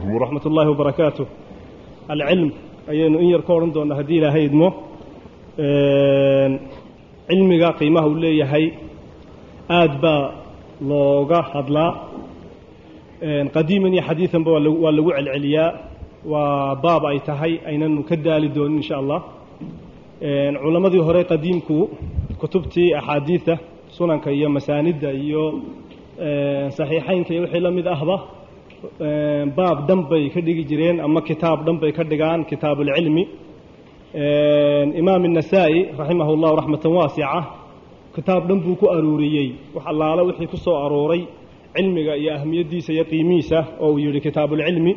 calaykum waraxmat ullaahi wabarakaatu alcilm ayaynu in yar ka odhan doonnaa haddii ilaahay idmo cilmiga qiimaha uu leeyahay aad baa looga hadlaa qadiiman iyo xadiidanba waa lagu celceliyaa waa baab ay tahay aynanu ka daali doonin insha allah culammadii hore qadiimku kutubtii axaadiida sunanka iyo masaanidda iyo saxiixaynka iyo wixii la mid ahba baab dhan bay ka dhigi jireen ama kitaab dhan bay ka dhigaan kitaabuulcilmi imaam النasaa'i raximah اllahu raxmatan waasica kitaab dhan buu ku aruuriyey wax allaale wixii ku soo arooray cilmiga iyo ahmiyaddiisa iyo qiimihiisa oo uu yidhi kitaabuulcilmi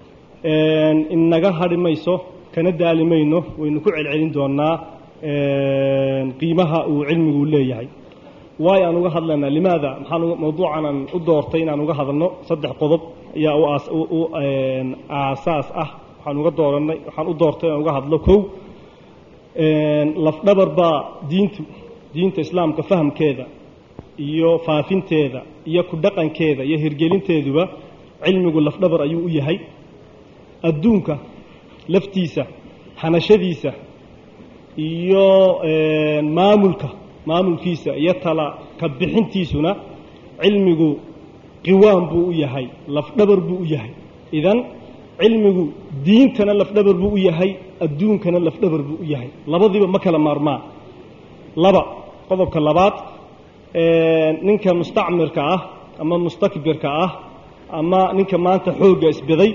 inaga hadhi mayso kana daali mayno waynu ku celcelin doonaa qiimaha uu cilmigu leeyahay waayo aan uga hadlaynaa limaada maxaan mawduucan aan u doortay inaan uga hadalno saddex qodob ayaa u aasaas ah waxaan uga dooranay waxaan u doortay inaan uga hadlo kow lafdhabar baa diintu diinta islaamka fahamkeeda iyo faafinteeda iyo ku dhaqankeeda iyo hirgelinteeduba cilmigu lafdhabar ayuu u yahay adduunka laftiisa hanashadiisa iyo maamulka maamulkiisa iyo tala ka bixintiisuna cilmigu qiwaan buu u yahay lafdhabar buu u yahay idan cilmigu diintana lafdhabar buu u yahay adduunkana lafdhabar buu u yahay labadiiba ma kala maarmaan laba qodobka labaad ninka mustacmirka ah ama mustakbirka ah ama ninka maanta xoogga isbiday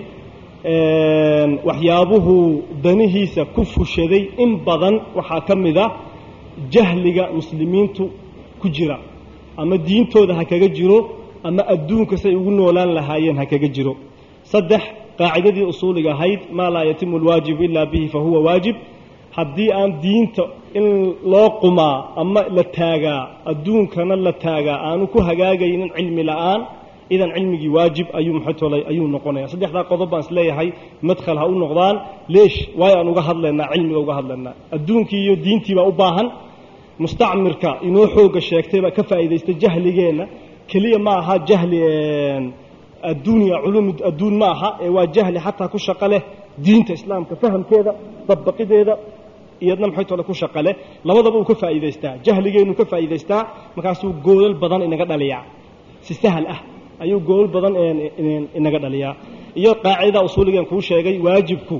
waxyaabuhu danihiisa ku fushaday in badan waxaa ka mid a jahliga muslimiintu ku jira ama diintooda ha kaga jiro ama adduunka say ugu noolaan lahaayeen ha kaga jiro saddex qaacidadii usuuliga ahayd maa laa yatimu alwaajibu ilaa bihi fa huwa waajib haddii aan diinta in loo qumaa ama la taagaa adduunkana la taagaa aanu ku hagaagaynin cilmi la'aan idan cilmigii waajib ayuu maxaytolay ayuu noqonaya saddexdaa qodob baan isleeyahay madkhal ha u noqdaan leesh waayo aan uga hadlaynaa cilmiga uga hadlaynaa adduunkii iyo diintii baa u baahan mustacmirka inoo xooga sheegtay baa ka faa'iidaystay jahligeenna keliya ma aha jahli adduunya culum adduun ma aha ee waa jahli xataa ku shaqo leh diinta islaamka fahamkeeda dabbaqideeda iyadna maxay tole ku shaqo leh labadaba uu ka faa'iidaystaa jahligeennu ka faa'iidaystaa markaasuu goolal badan inaga dhaliyaa si sahal ah ayuu goolal badan inaga dhaliyaa iyo qaacidada usuuligan kuu sheegay waajibku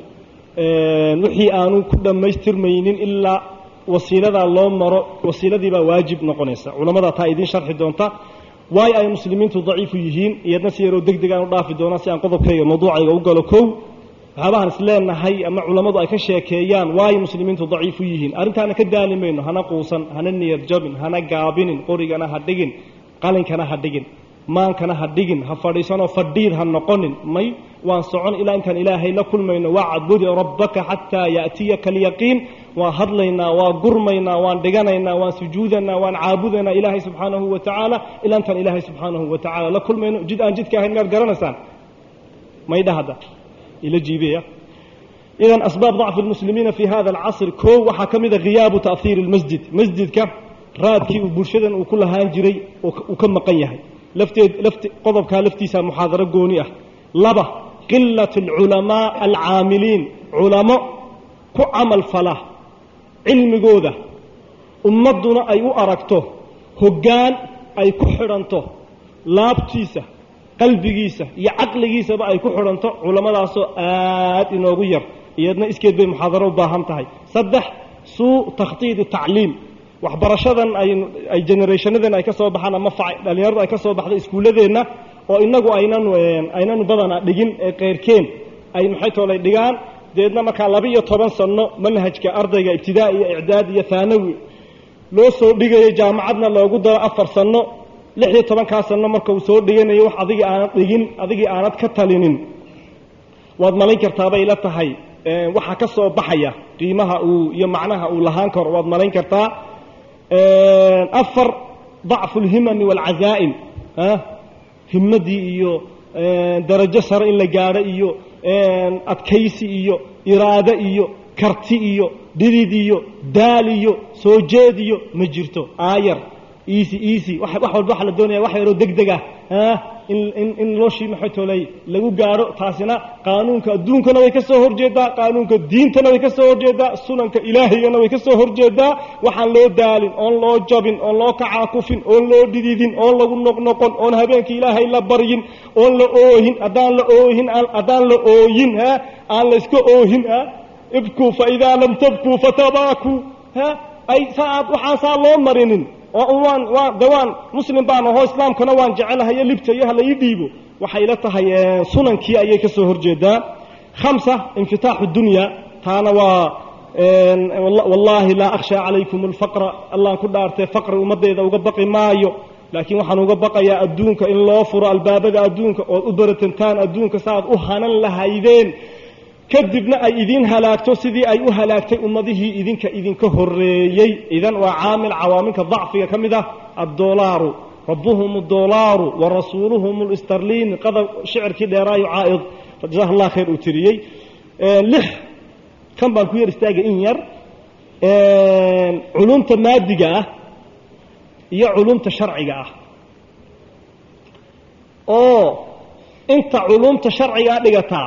wixii aanu ku dhammaystirmaynin ilaa wasiiladaa loo maro wasiiladiibaa waajib noqonaysa culammadaa taa idiin sharxi doonta waayo ay muslimiintu daciifu yihiin iyadna si yaroo deg deg aan u dhaafi doonaa si aan qodobkayga mawduucayga u galo kow waxyaabahaan is leenahay ama culammadu ay ka sheekeeyaan waayo muslimiintu daciifu yihiin arrintaana ka daali mayno hana quusan hana niyad jabin hana gaabinin qorigana ha dhigin qalinkana ha dhigin maankana ha dhigin ha fadhiisanoo fadhiid ha noqonin may waan socon ilaa intaan ilaahay la kulmayno wacbudi rabbaka xataa ya'tiyaka alyaqiin waan hadlaynaa waa gurmaynaa waan dhiganaynaa waan sujuudanaa waan caabudaynaa ilaahay subxaanahu wa tacaala ilaa intaan ilaahay subxaanahu wa tacaala la kulmayno jid aan jidka ahayn miyaad garanaysaan maydha hadda ila jiibeya idan asbaab dacfi lmuslimiina fi hada alcasr koo waxaa ka mida khiyaabu ta'hiiri lmasjid masjidka raadkii uu bulshadan uu ku lahaan jiray uu ka maqan yahay lafteed lafte qodobkaa laftiisa muxaadaro gooni ah laba qilat alculamaa alcaamiliin culamo ku camal fala cilmigooda ummadduna ay u aragto hoggaan ay ku xidhanto laabtiisa qalbigiisa iyo caqligiisaba ay ku xidhanto culammadaasoo aad inoogu yar iyadna iskeed bay muxaadaro u baahan tahay saddex suu takhtiidi tacliim waxbarashadan ay generationadan ay ka soo baxaan ama dhalinyaradu ay ka soo baxda iskuulladeenna oo inagu aynanu aynanu badana dhigin ee keyrkeen ay maxay toolay dhigaan deedna markaa laba iyo toban sanno manhajka ardayga ibtidaa iyo icdaad iyo haanawi loo soo dhigayo jaamacadna loogu daro afar sanno lix iyo tobankaa sanno marka uu soo dhiganayo wax adigii aanad dhigin adigii aanad ka talinin waad malayn kartaabay la tahay waxaa ka soo baxaya qiimaha uu iyo macnaha uu lahaan karo waad malayn kartaa afar dacfu lhimami waalcazaa'im himmadii iyo darajo sare in la gaadho iyo adkaysi iyo iraado iyo karti iyo dhidid iyo daal iyo soo jeed iyo ma jirto aayar easy easy wax wax walba waxa la doonaya wax yaroo degdeg ah ah in in in noloshii maxay toolay lagu gaaro taasina qaanuunka adduunkana way ka soo horjeedaa qaanuunka diintana way ka soo horjeedaa sunanka ilaahigana way ka soo horjeedaa waxaan loo daalin oon loo jabin oon loo kacaakufin oon loo dhididin oon lagu noqnoqon oon habeenkii ilaahay la baryin oon la oohin haddaan la oohin haddaan la ooyin ha aan la iska oohin ha ibkuu fa idaa lam tabkuu fatabaakuu ha ay saaad waxaan saa loo marinin oo waan waan de waan muslim baan ahoo islaamkana waan jecelahayo libta iyo hala ii dhiibo waxay la tahay sunankii ayay ka soo horjeedaa khamsa infitaaxu dunya taana waa wallaahi laa akhshaa calaykum alfaqra allaan ku dhaartee faqri ummaddeeda uga baqi maayo laakiin waxaan uga baqayaa adduunka in loo furo albaabada adduunka ood u baratantaan adduunka saaad u hanan lahaydeen kadibna ay idiin halaagto sidii ay u halaagtay ummadihii idinka idinka horreeyey idan waa caamil cawaaminka dacfiga ka mid ah addoolaaru rabbuhum addoolaaru wa rasuuluhum listarliin qadab shicirkii dheeraayo caa'id jazaah allah khayr uu tiriyey lix kan baan ku yar istaagay in yar culumta maadiga ah iyo culumta sharciga ah oo inta culumta sharcigaa dhigataa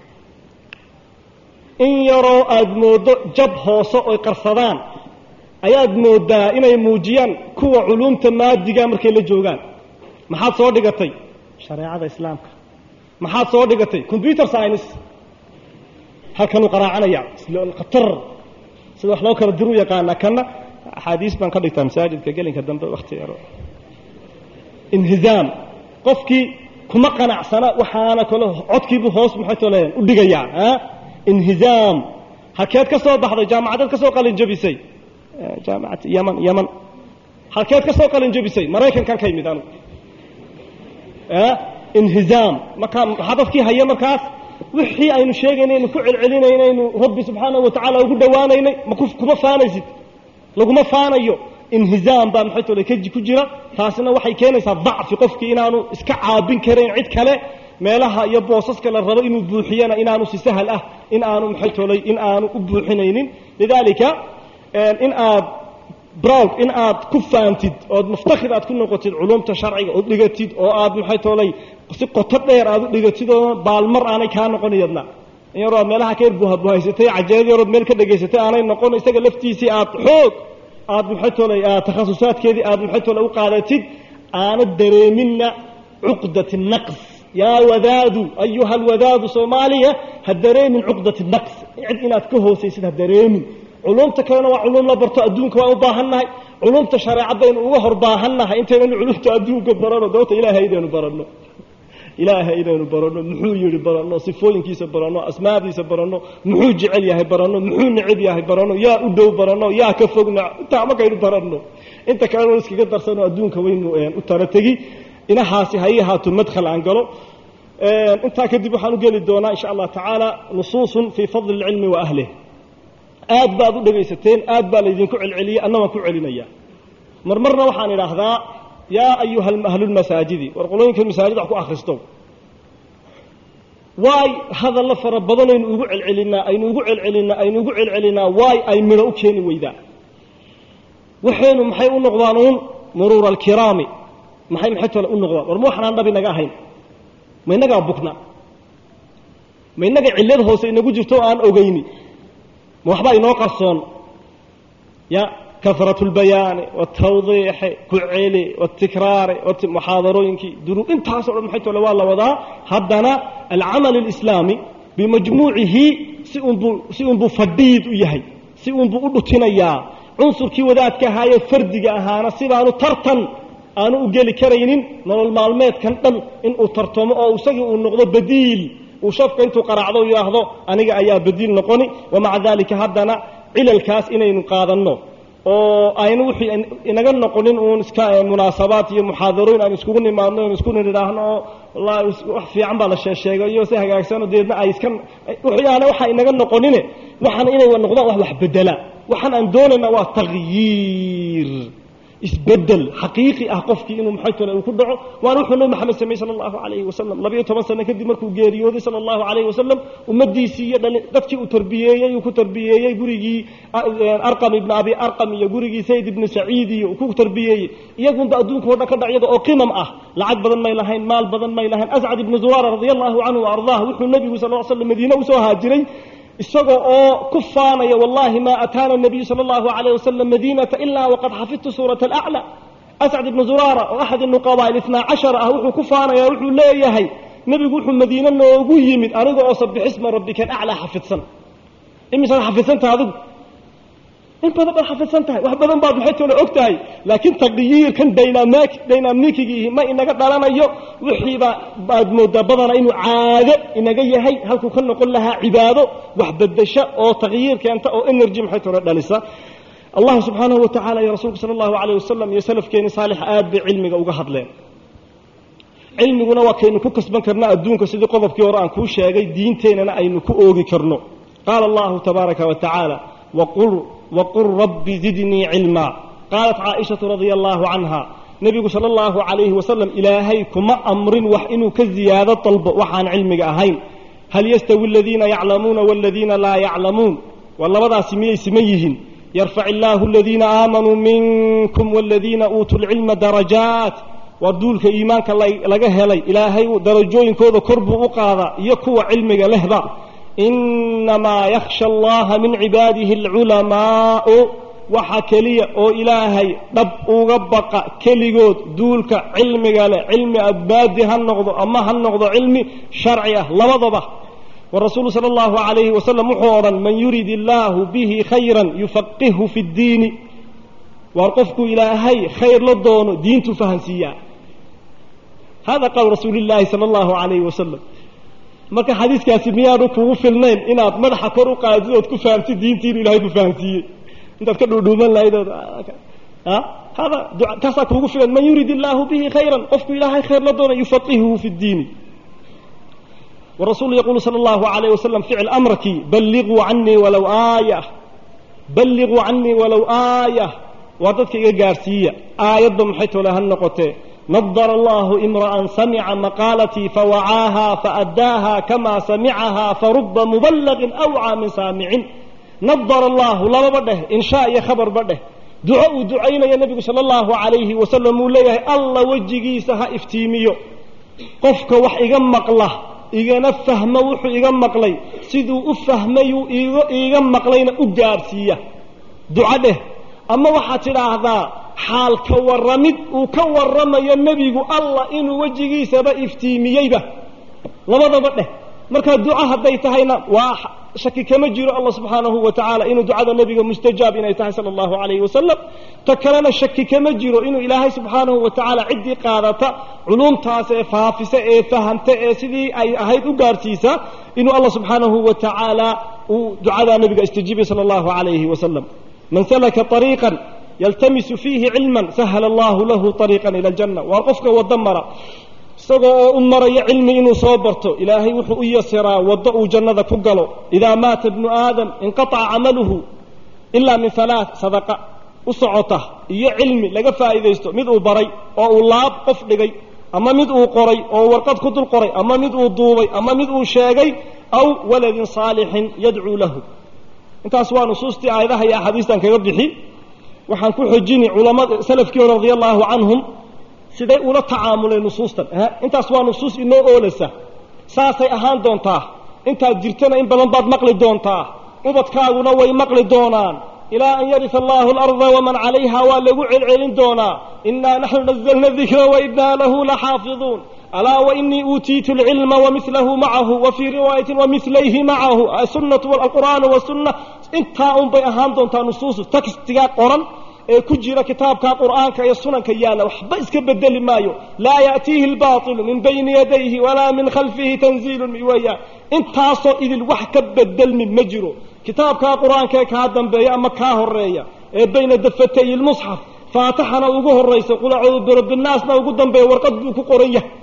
in yaroo aada mooddo jab hoose oy qarsadaan ayaad mooddaa inay muujiyaan kuwa culumta maadiga markay la joogaan maxaad soo dhigatay shareecada islaamka maxaad soo dhigatay computer science halkanuu qaraacanaya khatar sida wax loo kala diru yaqaana kana axaadiis baan ka dhigtaa masaajidka gelinka dambe wakti yaro inhizaam qofkii kuma qanacsana waxaana kale codkiibuu hoos maxay toleen u dhigayaa inhizaam halkeed ka soo baxday jaamacadeed ka soo qalin jabisay jaamacad yaman yaman halkeed ka soo qalin jabisay maraykankan ka yimid anugu inhizaam markaa hadafkii haya markaas wixii aynu sheegaynaynu ku celcelinaynaynu rabbi subxaanahu watacaala ugu dhowaanaynay makuma faanaysid laguma faanayo inhizaam baa maxay tole kaji ku jira taasina waxay keenaysaa dacfi qofkii inaanu iska caabin karayn cid kale meelaha iyo boosaska la rabo inuu buuxiyana inaanu si sahal ah in aanu maxay tolay in aanu u buuxinaynin lidaalika in aad browd in aad ku faantid ood muftakhir aad ku noqotid culumta sharciga ood dhigatid oo aad maxay tolay si qoto dheer aad u dhigatid oo baalmar aanay kaa noqon iyadna in yaroo aad meelaha ka yar buhabuhaysatay cajeed yarood meel ka dhegaysatay aanay noqon isaga laftiisii aad xoog aad maxay tolay aad takhasusaadkeedii aad maxay tolay u qaadatid aanad dareeminna cuqdati naqs yaa wadaadu ayuha alwadaadu soomaaliya ha dareemin cuqdati naqs cid inaad ka hoosaysid ha dareemin culumta kalena waa culum la barto adduunka waan u baahannahay culumta shareecadaynu uga hor baahannahay intaynu culumta adduunka barano doonta ilaahay inaynu baranno ilaahay inaynu baranno muxuu yidhi baranno sifooyinkiisa baranno asmaadiisa baranno muxuu jecel yahay baranno muxuu neceb yahay baranno yaa u dhow baranno yaa ka fogna intaa markaynu baranno inta kalena iskaga darsano adduunka waynu u tara tegi inahaasi ha ii ahaato madkhal aan galo intaa kadib waxaan u geli doonaa insha allah tacaala nusuusun fii fadli اlcilmi wa ahlih aad baad u dhegaysateen aad baa laydinku celceliyey anna waan ku celinaya mar marna waxaan idhaahdaa yaa ayuha ahlulmasaajidi war qolooyinka masaajid wax ku akhristo waay hadalla fara badanaynu ugu celcelinaa aynu ugu celcelinaa aynu ugu celcelinaa waay ay midho u keeni weydaa waxaynu maxay u noqdaan uun muruura alkiraami maxay maxay tole u noqdaan war ma waxanaan dhab inaga ahayn ma innagaa bugna ma innaga cillad hoose inagu jirto oo aan ogeyni ma waxbaa inoo qarsoon ya karat اlbayaani wاtawdiixi ku celi wاtikraari muxaadarooyinkii duru intaaso dhan maxay tole waa la wadaa haddana alcamal اlislaami bimajmuucihi si unbuu si unbuu fadhiid u yahay si unbuu u dhutinayaa cunsurkii wadaadka ahaayee fardiga ahaana sidaanu tartan aanu u geli karaynin nolol maalmeedkan dhan inuu tartamo oo isagii uu noqdo badiil uu shafka intuu qaraacdo yidhaahdo aniga ayaa badiil noqoni wamaca daalika haddana cilalkaas inaynu qaadanno oo aynu wixii inaga noqonin uun iska munaasabaad iyo muxaadarooyin aan iskugu nimaadno aan isku nidhaahno oo wallahi wax fiican baa la sheesheegay iyo si hagaagsanoo deedna ay iska waxyaana waxa inaga noqonine waxaana inay noqdaan wax wax bedela waxaan aan doonayna waa takhyiir isbedel xaqiiqi ah qofkii inuu maxay tole uu ku dhaco waana wuxuu nabi maxamed sameeyey sala allahu calayhi wasalam labayo toban sano kadib markuu geeriyooday sala allahu calayhi wasalam ummaddiisii iyo dhali dadkii uu tarbiyeeyey uu ku tarbiyeeyey gurigii arqam ibna abi arqam iyo gurigii sayd ibnu saciid iyo uu ku tarbiyeeyey iyagunba adduunka o dhan ka dhac iyada oo qimam ah lacag badan may lahayn maal badan may lahayn ascad ibnu zuraara radia allahu canhu wa ardaah wuxuu nebigu sal l slam madiine usoo haajiray isagoo oo ku faanaya wallahi ma ataana nabiyu sala allahu alayh wasalam madiinata ilaa waqad xafidtu suurata alacla ascad ibnu zuraara oo axad nuqabaa itnaa cashara ah wuxuu ku faanaya wuxuu leeyahay nebigu wuxuu madiine noogu yimid aniga oo sabixisma rabbika alaclaa xafidsan imisaad xafidsantaha adigu in badan baad xafidsan tahay wax badan baad maxay tole og tahay laakiin taqyiirkan dynamik dynamikigiihi ma inaga dhalanayo wixiiba baad moodaa badana inuu caado inaga yahay halkuu ka noqon lahaa cibaado wax bedesha oo taqyiir keenta oo energy maxay tole dhalisa allah subxaanahu wa tacala iyo rasuulku sala allahu alayh wasalam iyo salafkeeni saalix aad bay cilmiga uga hadleen cilmiguna waa kaynu ku kasban karna adduunka sidii qodobkii hore aan kuu sheegay diinteennana aynu ku oogi karno qaala allahu tabaaraka wa tacaala waqul wqul rabbi zidnii cilmaa qaalat caaishatu radia allaahu canha nebigu sala allahu calayhi wasalam ilaahay kuma amrin wax inuu ka ziyaado dalbo waxaan cilmiga ahayn hal yastawi aladiina yaclamuuna waladiina laa yaclamuun waa labadaasi miyay siman yihiin yarfac illaahu aladiina aamanuu minkum waladiina uutuu lcilma darajaat waa duulka iimaanka laga helay ilaahay darajooyinkooda kor buu u qaadaa iyo kuwa cilmiga lehba inamaa yakhsha allaha min cibaadihi alculamaau waxa keliya oo ilaahay dhab uga baqa keligood duulka cilmiga leh cilmi adbaadi ha noqdo ama ha noqdo cilmi sharci ah labadaba warasuulu sala allahu calayhi wasalam wuxuu odhan man yurid illaahu bihi khayran yufaqihu fi ddiini waar qofku ilaahay khayr la doono diintu fahansiiyaa hada qawl rasuuli llaahi sala allahu calayhi wasalam marka xadiiskaasi miyaanu kugu filnayn inaad madaxa kor u qaadid ood ku fahamtid diintii inuu ilahay ku fahamsiiyey intaad ka dhuudhuuman lahayd ood hada kaasaa kuugu filan man yurid illaahu bihi khayran qofku ilaahay khayr la doona yufaqihuhu fi ddiini warasuulu yaquulu sala allahu alayh wasalam ficil amrkii balliquu canii walow aaya balliquu canii walow aaya waa dadka iga gaarhsiiya aayadba maxay tole ha noqotee nadr allahu imra'an samica maqaalatii fawacaaha faadaaha kama samicaha faruba muballaqin awcaa min saamicin nadara allahu lababa dheh inshaa iyo khabarba dheh duco uu ducaynaya nebigu sala allahu calayhi wasalam uu leeyahay alla wejigiisa ha iftiimiyo qofka wax iga maqla igana fahmo wuxuu iga maqlay siduu u fahmayuu iiga maqlayna u gaadhsiiya duco dheh ama waxaad tidhaahdaa xaal ka warramid uu ka warramayo nebigu allah inuu wejigiisaba iftiimiyeyba labadaba dheh markaa duco hadday tahayna waa shaki kama jiro allah subxaanahu wa tacaala inuu ducada nebiga mustajaab inay tahay sala allahu calayhi wasalam ta kalena shaki kama jiro inuu ilaahay subxaanahu wa tacaala ciddii qaadata culumtaas ee faafisa ee fahamta ee sidii ay ahayd u gaarhsiisa inuu allah subxaanahu wa tacaala uu ducadaa nebiga istajiibay sala allahu calayhi wasalam man salaka ariiqan yaltamisu fiihi cilman sahala allahu lahu ariiqan ila aljanna waa qofka waddo mara isagoo oo u maraya cilmi inuu soo barto ilaahay wuxuu u yasiraa waddo uu jannada ku galo idaa maata bnu aadam inqataca camaluhu ilaa min halaa sadaqa u socota iyo cilmi laga faa'iidaysto mid uu baray oo uu laab qof dhigay ama mid uu qoray oo warqad ku dul qoray ama mid uu duubay ama mid uu sheegay aw waladin saalixin yadcuu lahu intaas waa nusuustii aayadaha iyo axaadiistan kaga bixi waxaan ku xojini culamada salafkii hore radia allaahu canhum siday ula tacaamuleen nusuustan intaas waa nusuus inoo oolaysa saasay ahaan doontaa intaad jirtana in badan baad maqli doontaa ubadkaaguna way maqli doonaan ilaa an yarisa allahu alarda waman calayha waa lagu celcelin doonaa inaa naxnu nazalna dikra wainaa lahu laxaafiduun alaa wainii uutiitu alcilma wamilahu macahu wa fii riwaayatin wamilayhi macahu sunnatu alqur'aanu wasunna intaa un bay ahaan doontaa nusuusu textigaa qoran ee ku jira kitaabka qur'aanka iyo sunanka yaalla waxba iska bedeli maayo laa ya'tiihi albailu min bayni yadayhi walaa min khalfihi tanziilun weeyaan intaasoo idil wax ka bedelmi ma jiro kitaabkaa qur'aanka ee kaa dambeeya ama kaa horeeya ee bayna dafatay lmusxaf faatixana ugu horaysa qul acuudu birabinaasna ugu dambeeya warqad buu ku qoran yahay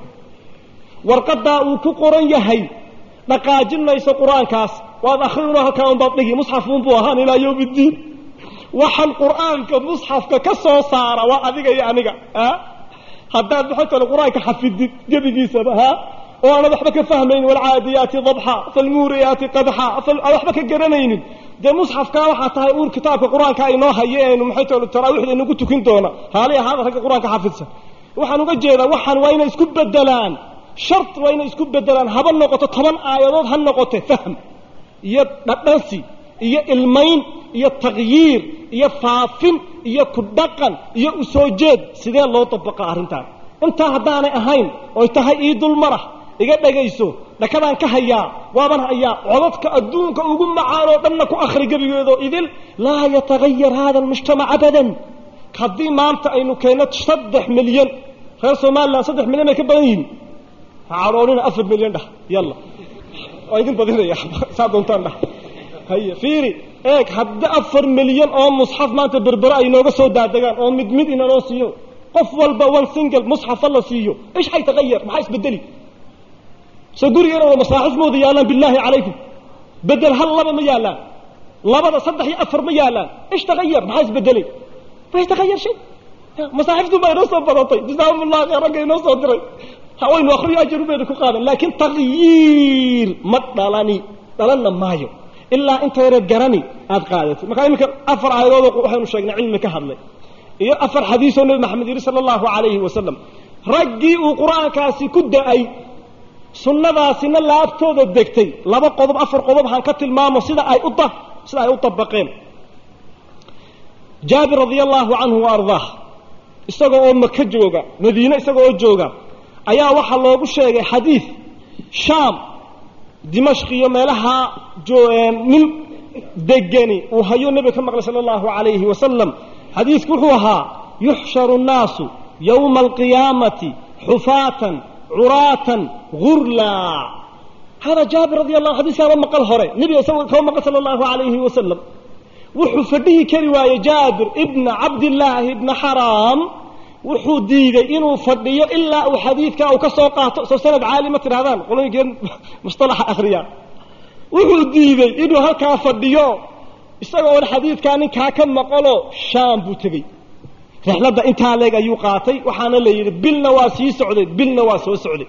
warqadaa uu ku qoran yahay dhaqaajin mayso qur-aankaas waad akrinoo halkaa unbaad dhigi musxafuunbuu ahaan ilaa yowm iddiin waxaan qur'aanka musxafka ka soo saara waa adiga iyo aniga a haddaad maxay tale qur-aanka xafidid gebigiisaba ha oo aanad waxba ka fahmaynin walcaadiyaati dabxa falmuuriyaati qadxa aan waxba ka garanaynin dee musxafkaa waxaa tahay uur kitaabka qur-aanka aynoo hayo eenu maxay tale taraawiixda inagu tukin doona haali ahaada ragga qur-aanka xafidsan waxaan uga jeedaa waxaan waa inay isku bedelaan shart waa inay isku bedelaan haba noqoto toban aayadood ha noqote fahm iyo dhadhansi iyo ilmayn iyo takyiir iyo faafin iyo ku dhaqan iyo u soo jeed sidee loo dabaqa arrintaan intaa haddaanay ahayn oy tahay ii dulmarah iga dhagayso dhakadaan ka hayaa waaban hayaa codadka adduunka ugu macaanoo dhanna ku akhri gebigeedoo idil laa yatagayar hada almujtamac abadan haddii maanta aynu keenno saddex milyan reer somalilan saddex milyan ay ka badan yihiin ha cadhoonina afar milyan dhah yalla waa idin badinaya saa doontaan dhah haye fiiri eeg haddi afar milyan oo musxaf maanta berbere ay nooga soo daadegaan oo mid mid inanoo siiyo qof walba one single musxafa la siiyo ish hay tagayar maxaa isbedeli soo gurigeena wada masaaxif mooda yaallaan bilaahi calaykum bedel hal laba ma yaallaan labada saddex iyo afar ma yaallaan ish tagayar maxaa isbedelay ma istagayar shay masaaxiftu baa inoo soo badatay jasaahum ullah khayr ragga inoo soo diray hawaynu akhriyo ajaru bayna ku qaadan laakiin takyiir ma dhalani dhalanna maayo ilaa inta yareed garani aad qaadatay markaa iminka afar aayadood waxaynu sheegnay cilmi ka hadlay iyo afar xadiisoo nebi maxamed yidhi sala allahu calayhi wasalam raggii uu qur-aankaasi ku da-ay sunnadaasina laabtooda degtay laba qodob afar qodob haan ka tilmaamo sida ay u sida ay u dabaqeen jaabir radia allahu canhu wa ardaah isagoo oo maka jooga madiine isagoo oo jooga ayaa waxaa loogu sheegay xadiid shaam dimashq iyo meelaha nin degani uu hayo nebiga ka maqlay sala allahu calayhi wasalam xadiidku wuxuu ahaa yuxsharu nnaasu yowma alqiyaamati xufaatan curaatan gurlaa hada jaabir radi allahu xadiiskaaba maqal hore nebiga isagoo kaba maqal sala allahu calayhi wasalam wuxuu fadhihi kari waayey jaabir ibna cabdillaahi ibna xaraam wuxuu diiday inuu fadhiyo ilaa uu xadiidka uu ka soo qaato soo sanad caali ma tidhahdaan qolooyinkeen mustalaxa akhriyaan wuxuu diiday inuu halkaa fadhiyo isagoo on xadiidkaa ninkaa ka maqalo shaam buu tegey rixladda intaa leeg ayuu qaatay waxaana la yidhi bilna waa sii socday bilna waa soo socday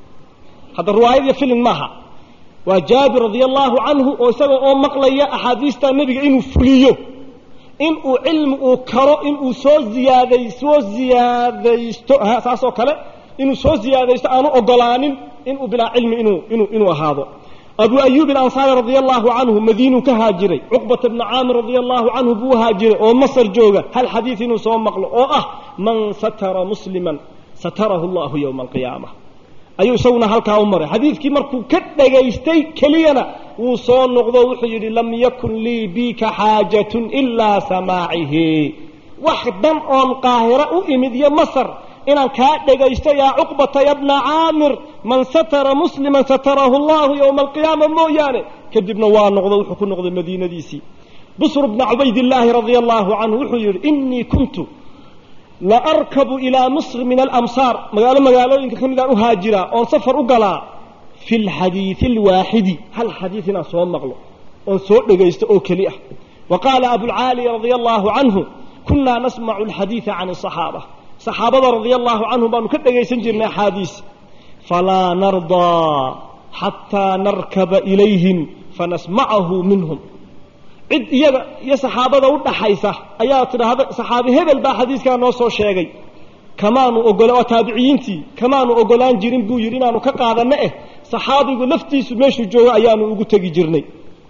hadda riwaayad iyo filin maaha waa jaabir radia allahu canhu oo isagoo oo maqlaya axaadiista nebiga inuu fuliyo inuu cilmi uu karo inuu soo ziyaaday soo ziyaadaysto saasoo kale inuu soo ziyaadaysto aanu ogolaanin inuu bilaa cilmi inuu inuu inuu ahaado abu ayuub alansaari radia allahu canhu madiinuu ka haajiray cuqbata bna caamir radia allahu canhu buu haajiray oo masar jooga hal xadiid inuu soo maqlo oo ah man satara musliman satarahu allahu yowma alqiyaama ayuu isaguna halkaa u maray xadiidkii markuu ka dhagaystay keliyana wuu soo noqdo wuxuu yidhi lam yakun lii bika xaajatun ilaa samaacihi wax dhan oon qaahiro u imid iyo masar inaan kaa dhagaysto yaa cuqbata ya bna caamir man satara musliman satarahu allahu yowma alqiyaama mooyaane kadibna waa noqdo wuxuu ku noqday madiinadiisii busr bna cubaydillaahi radia allahu canhu wuxuu yidhi inii kuntu la arkabu ilaa misr min alamsaar magaalo magaalooyinka ka midaan u haajiraa oon safar u galaa fi lxadiidi alwaaxidi hal xadiid inaan soo maqlo oon soo dhagaysto oo keli ah wa qaala abulcaali radia allahu canhu kunaa nasmacu alxadiida can asaxaaba saxaabada radia allahu canhum baanu ka dhagaysan jirnay axaadiis falaa nardaa xataa narkaba ilayhim fanasmacahu minhum cid iyaga iyo saxaabada u dhaxaysa ayaa tidhaahda saxaabi hebel baa xadiiskaa noo soo sheegay kamaanu ogola waa taabiciyiintii kamaanu ogolaan jirin buu yidhi inaanu ka qaadanno eh saxaabigu laftiisu meeshuu joogo ayaanu ugu tegi jirnay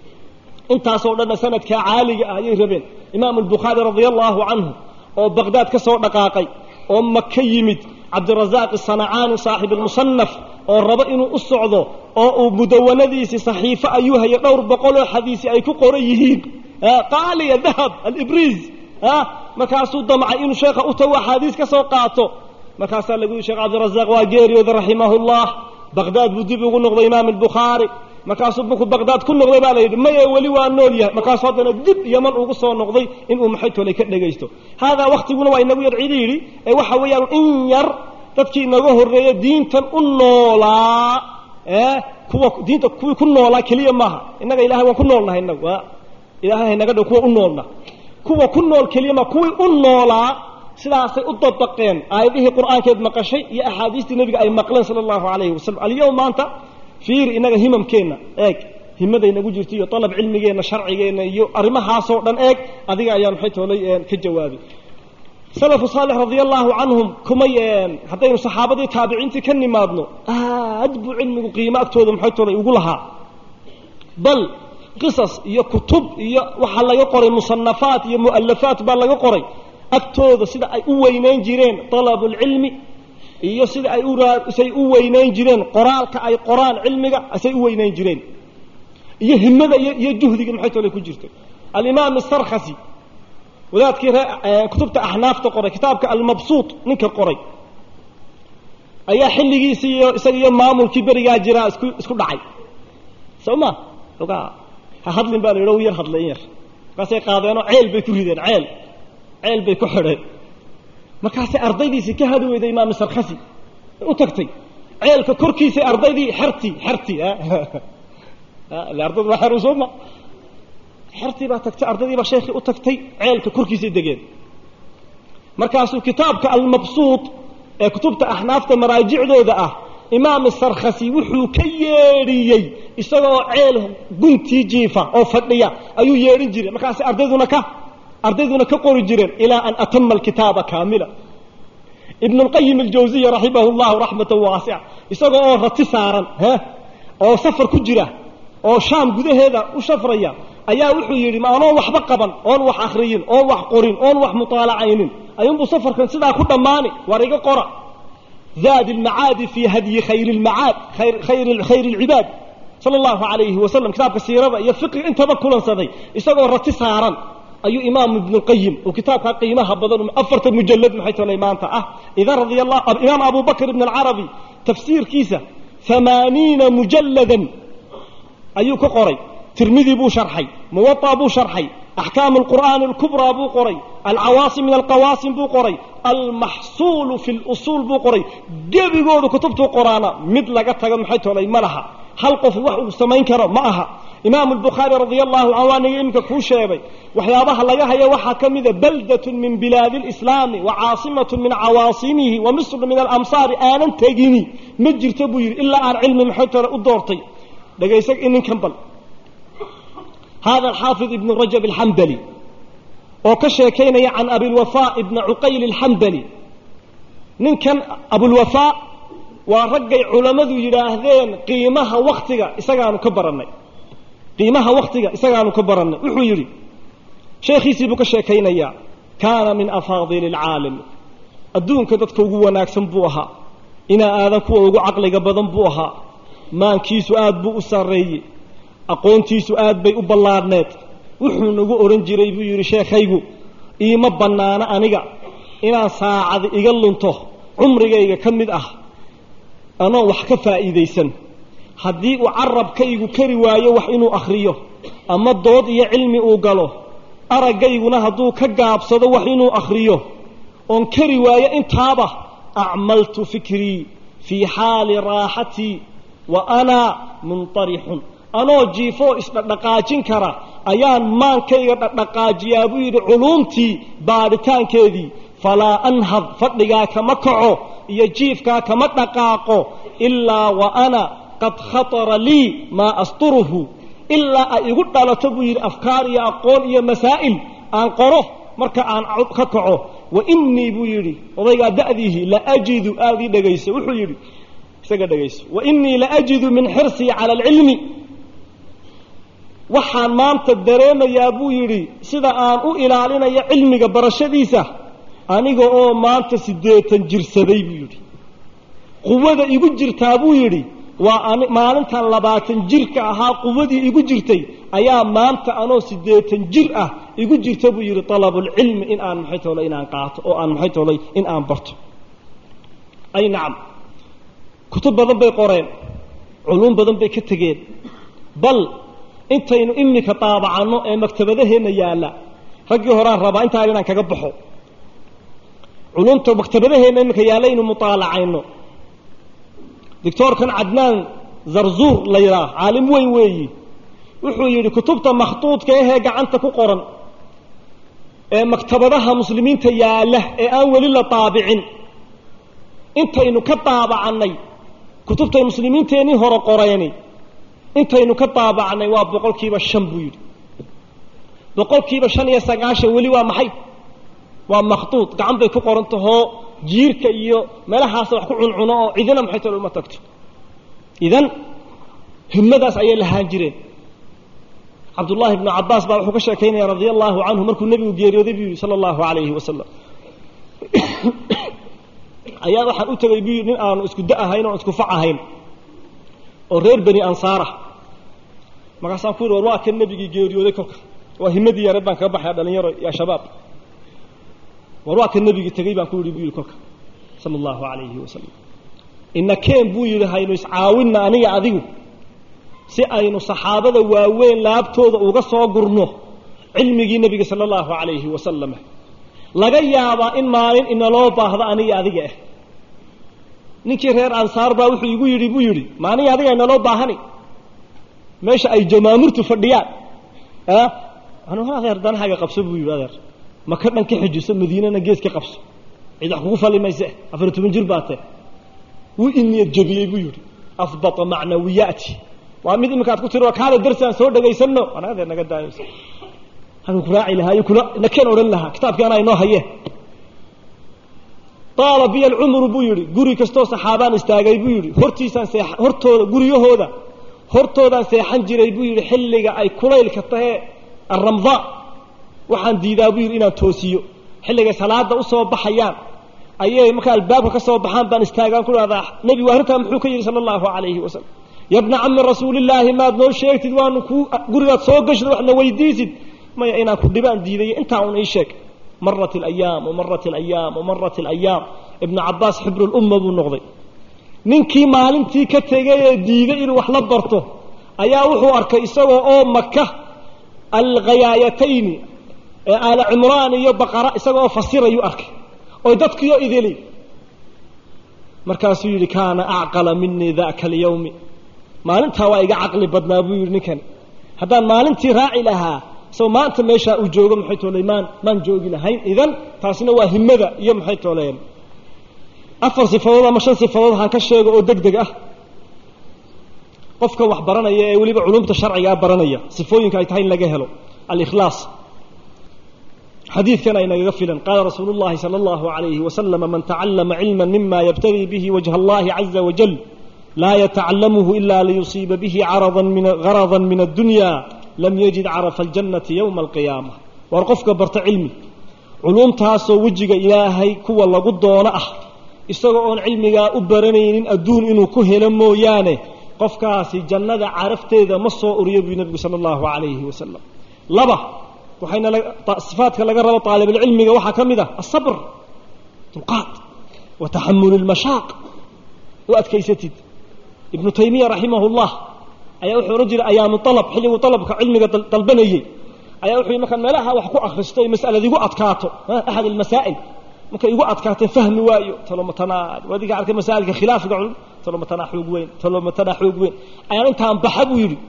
intaasoo dhanna sanadkaa caaliga ah ayay rabeen imaamu albukhaari radia allahu canhu oo baqhdaad ka soo dhaqaaqay oo maka yimid cabdirasaaq sanacaani saaxib almusanaf oo rabo inuu u socdo oo uu mudawanadiisii saxiifo ayuu haya dhowr boqoloo xadiisi ay ku qoran yihiin qaaliya dahab alibriis markaasuu damcay inuu sheekha u tago axaadiis ka soo qaato markaasaa lagu yihi sheekh cabdirasaaq waa geeriyooda raximahullah baqhdaad buu dib ugu noqday imaam albukhaari markaasuu markuu baqhdaad ku noqday baa la yidhi maye weli waa nool yahay markaasuu haddana dib yaman ugu soo noqday inuu maxay tolay ka dhegaysto haadaa waktiguna waa inagu yar cidi yidhi ee waxa weeyaan in yar dadkii inaga horreeya diintan u noolaa ee kuwa diinta kuwii ku noolaa keliya maaha innaga ilahay waan ku noolnahay innagu waa ilaahay haynaga dhow kuwa u noolna kuwa ku nool keliyama kuwii u noolaa sidaasay u dabaqeen aayadihii qur'aankeed maqashay iyo axaadiistii nebiga ay maqleen sala allahu calayhi wasalam alyowm maanta fiiri innaga himamkeenna eeg himadaynagu jirto iyo dalab cilmigeenna sharcigeenna iyo arrimahaasoo dhan eeg adiga ayaan maxay toolay ka jawaabay salafu saalix radia allahu canhum kumay haddaynu saxaabadii taabiciintii ka nimaadno aad buu cilmigu qiimo agtooda maxay toolay ugu lahaa bal qisas iyo kutub iyo waxaa laga qoray musanafaat iyo mu'alafaat baa laga qoray agtooda sida ay u weynayn jireen dalabulcilmi iyo sida ay usay u weynayn jireen qoraalka ay qoraan cilmiga say u weynayn jireen iyo himada iyo juhdiga maxay tole ku jirto alimaam sarkhasi wadaadkii kutubta axnaafta qoray kitaabka almabsuut ninka qoray ayaa xilligiisi iyo isaga iyo maamulkii berigaa jiraa isku isku dhacay soo ma ogaa ha hadlin baa la yidhi yar hadlay in yar markaasay qaadeenoo ceel bay ku rideen ceel ceel bay ku xidheen markaasay ardaydiisii ka hadi weyday imaam sarkhasi u tagtay ceelka korkiisay ardaydii xertii xertii ardaydu waa xeru sooma xertii baa tagtay ardaydii baa sheekhii u tagtay ceelka korkiisay degeen markaasuu kitaabka almabsuut ee kutubta axnaafta maraajicdooda ah imaam sarkhasi wuxuu ka yeedhiyey isagoo ceel guntii jiifa oo fadhiya ayuu yeedhin jiray markaasay ardayduna ka ardayduna ka qori jireen ilaa an atama alkitaaba kaamila ibn اlqayim aljawziya raximah اllahu raxmata waasica isagoo oo rati saaran oo safar ku jira oo shaam gudaheeda u shafraya ayaa wuxuu yidhi ma anoon waxba qaban oon wax akhriyin oon wax qorin oon wax mutaalacaynin ayuunbuu safarkan sidaa ku dhammaani war iga qora zaadi اlmacaadi fi hadyi khayr اlmacaad khayr اlcibaad sala اllahu alayhi wasalam kitaabka siirada iyo fiqiga intaba kulansaday isagoo rati saaran ayuu imaam ibn اlqayim uu kitaabkaa qiimaha badan afartan mujalad maxay tolay maanta ah idan radia allah imaam abu bakr ibn alcarabi tafsiirkiisa amaaniina mujaladan ayuu ka qoray tirmidi buu sharxay muwaطa buu sharxay axkaam اlqur'aani اlkubraa buu qoray alcawaasim min alqawaasim buu qoray almaxsuulu fi اlusuul buu qoray gebigoodu kutubtuu qoraana mid laga tago maxay tolay ma laha hal qof wax uu samayn karo ma aha imaamu albukhaari radia allahu canhu aniga iminka kuu sheegay waxyaabaha laga haya waxaa ka mida baldatun min bilaadi اlislaami wa caasimatun min cawaasimihi wa misrun min alamsaari aanan tegini ma jirto buu yidhi ilaa aan cilmi maxay tole u doortay dhegaysa ninkan bal hada alxaafid ibnu rajab alxambali oo ka sheekaynaya can abilwafa ibna cuqayl alxambali ninkan abulwafaa waa raggay culammadu yidhaahdeen qiimaha waktiga isagaanu ka barannay qiimaha waktiga isagaanu ka barannay wuxuu yidhi sheekhiisii buu ka sheekaynayaa kaana min afaadili alcaalim adduunka dadka ugu wanaagsan buu ahaa inaa aadan kuwa ugu caqliga badan buu ahaa maankiisu aad buu u sarreeyey aqoontiisu aad bay u ballaadhneed wuxuu nagu odhan jiray buu yidhi sheekhaygu iima bannaano aniga inaan saacad iga lunto cumrigayga ka mid ah anoon wax ka faa'iidaysan haddii uu carabkaygu kari waayo wax inuu akhriyo ama dood iyo cilmi uu galo araggayguna hadduu ka gaabsado wax inuu akhriyo oon kari waayo intaaba acmaltu fikrii fii xaali raaxatii wa anaa muntarixun anoo jiifoo isdhadhaqaajin kara ayaan maankayga dhadhaqaajiyaa buu yidhi culuumtii baadhitaankeedii falaa anhad fadhigaa kama kaco iyo jiifkaa kama dhaqaaqo ilaa wa ana qad khatara lii maa asturuhu ilaa ay igu dhalato buu yidhi afkaar iyo aqoon iyo masaa'il aan qoro marka aan ka kaco wa innii buu yidhi odaygaa da'diihi la ajidu aad ii dhegayso wuxuu yidhi isaga dhegayso wa innii la ajidu min xirsii cala alcilmi waxaan maanta dareemayaa buu yidhi sida aan u ilaalinayo cilmiga barashadiisa aniga oo maanta siddeetan jirsaday buu yidhi quwada igu jirtaa buu yidhi waa maalintan labaatan jirka ahaa quwadii igu jirtay ayaa maanta anoo siddeetan jir ah igu jirta buu yidhi alabulcilmi in aan maxay toolay inaan qaato oo aan maxay toolay in aan barto ay nacam kutub badan bay qoreen culuum badan bay ka tegeen bal intaynu iminka daabacanno ee maktabadaheenna yaalla raggii horaan rabaa intaan inaan kaga baxo culumta maktabadaheenna iminka yaalla inu mutaalacayno doctoorkan cadnaan zarzuur la yidhaah caalim weyn weeyi wuxuu yidhi kutubta makhtuudka ahee gacanta ku qoran ee maktabadaha muslimiinta yaalla ee aan weli la daabicin intaynu ka daabacannay kutubtay muslimiinteennii hore qoreeni intaynu ka daabacnay waa boqol kiiba shan buu yidhi boqol kiiba shan iyo sagaashan weli waa maxay waa makhduud gacan bay ku qoran tahoo jiirka iyo meelahaasa wax ku cuncuno oo cidina maxay talo uma tagto idan himmadaas ayay lahaan jireen cabdullaahi ibnu cabbaas baa wuxuu ka sheekaynaya radia allahu canhu markuu nebigu geeriyooday buu yidhi sala allahu calayhi wasalam ayaa waxaan u tegay buu yidhi nin aanu isku da ahayn oon isku fac ahayn oo reer bani ansaara markaasaan ku yidhi war waa kan nebigii geeriyooday kolka waa himadii yareed baan kaga baxaya dhalinyaro ya shabaab war waa kan nebigii tegey baan ku yidhi buu yidhi kolka sala allahu calayhi wasalam ina keen buu yidhi haynu iscaawinna aniga adigu si aynu saxaabada waaweyn laabtooda uga soo gurno cilmigii nebiga sala allahu calayhi wasalam laga yaabaa in maalin inaloo baahdo aniga adiga ah ninkii reer ansaar baa wuxuu igu yidhi buu yidhi ma aniga adiga inaloo baahani meesha ay jamaamurtu fadhiyaan anu adeer danahaaga qabso buu yidhi adeer maka dhan ka xijiso madiinana gees ka qabso cid wax kugu fali mayse afar toban jir baa tee wuu iniyad jebiyey buu yidhi afbata macnawiyaati waa mid iminkaad ku tiri kaale darsi aan soo dhagaysano anaga dee naga daayos halkuu ku raaci lahaayo kuna nakeen odhan lahaa kitaabkii anaa inoo hayee taala biya alcumru buu yidhi guri kastoo saxaabaan istaagay buu yidhi hortiisaan see hortooda guryahooda hortoodaan seexan jiray buu yidhi xilliga ay kulaylka tahee aramdaa waxaan diidaa buu yidhi inaan toosiyo xilligay salaada usoo baxayaan ayay markaa albaabka ka soo baxaan baan istaagaan ku dhahdaa nebigu arrintaa muxuu ka yidhi sala allahu calayhi wasalam yabna cami rasuulillaahi maad noo sheegtid waanu kuu gurigaad soo gashid waxna weydiisid maya inaan ku dhibaan diidayo intaa un ii sheeg marat alayaam wamarat alayaam wamarat alayaam ibnu cabbaas xibrulumma buu noqday ninkii maalintii ka tegay ee diiday inuu wax la barto ayaa wuxuu arkay isagoo oo maka alghayaayatayni ee aala cimraan iyo baqara isaga oo fasirayuu arkay oy dadkiyo idili markaasuu yidhi kaana acqala minii daka alyawmi maalintaa waa iga caqli badnaa buu yidhi ninkani haddaan maalintii raaci lahaa isagoo maanta meeshaa uu joogo maxay tooley maan maan joogi lahayn idan taasina waa himada iyo maxay tooleen afar sifadood ama shan sifadood haan ka sheego oo deg deg ah qofka wax baranaya ee weliba culumta sharcigaa baranaya sifooyinka ay tahay in laga helo alikhlaas xadiidkan ay nagaga filan qaala rasuulu llahi sala allahu alayhi wasalama man tacallama cilma mima yabtagii bihi wajha allahi caza wajal laa yatacalamuhu ila liyusiiba bihi garadan min addunya lam yajid carafa aljannati yowma alqiyaama waar qofka barta cilmi culuumtaasoo wejiga ilaahay kuwa lagu doono ah isagoo oon cilmigaa u baranaynin adduun inuu ku helo mooyaane qofkaasi jannada carafteeda ma soo uriyo buu nebigu sala allahu calayhi wasalam laba waxayna sifaadka laga rabo aalibulcilmiga waxaa ka mid ah asabr dulqaad wa taxamulu lmashaaq u adkaysatid ibnu taymiya raximah llah ayaa wuxuu odhan jiray ayaamu alab xilliguu alabka cilmiga dalbanayey ayaa wuxuu yii markaan meelaha wax ku akristo ay masalada igu adkaato axad almasaa'il markay igu adkaatay fahmi waayo talomatanaa adiga arkay masaailka khilaafiga culum talomatanaa xoog weyn talomatanaa xoog weyn ayaan intaan baxa buu yidhi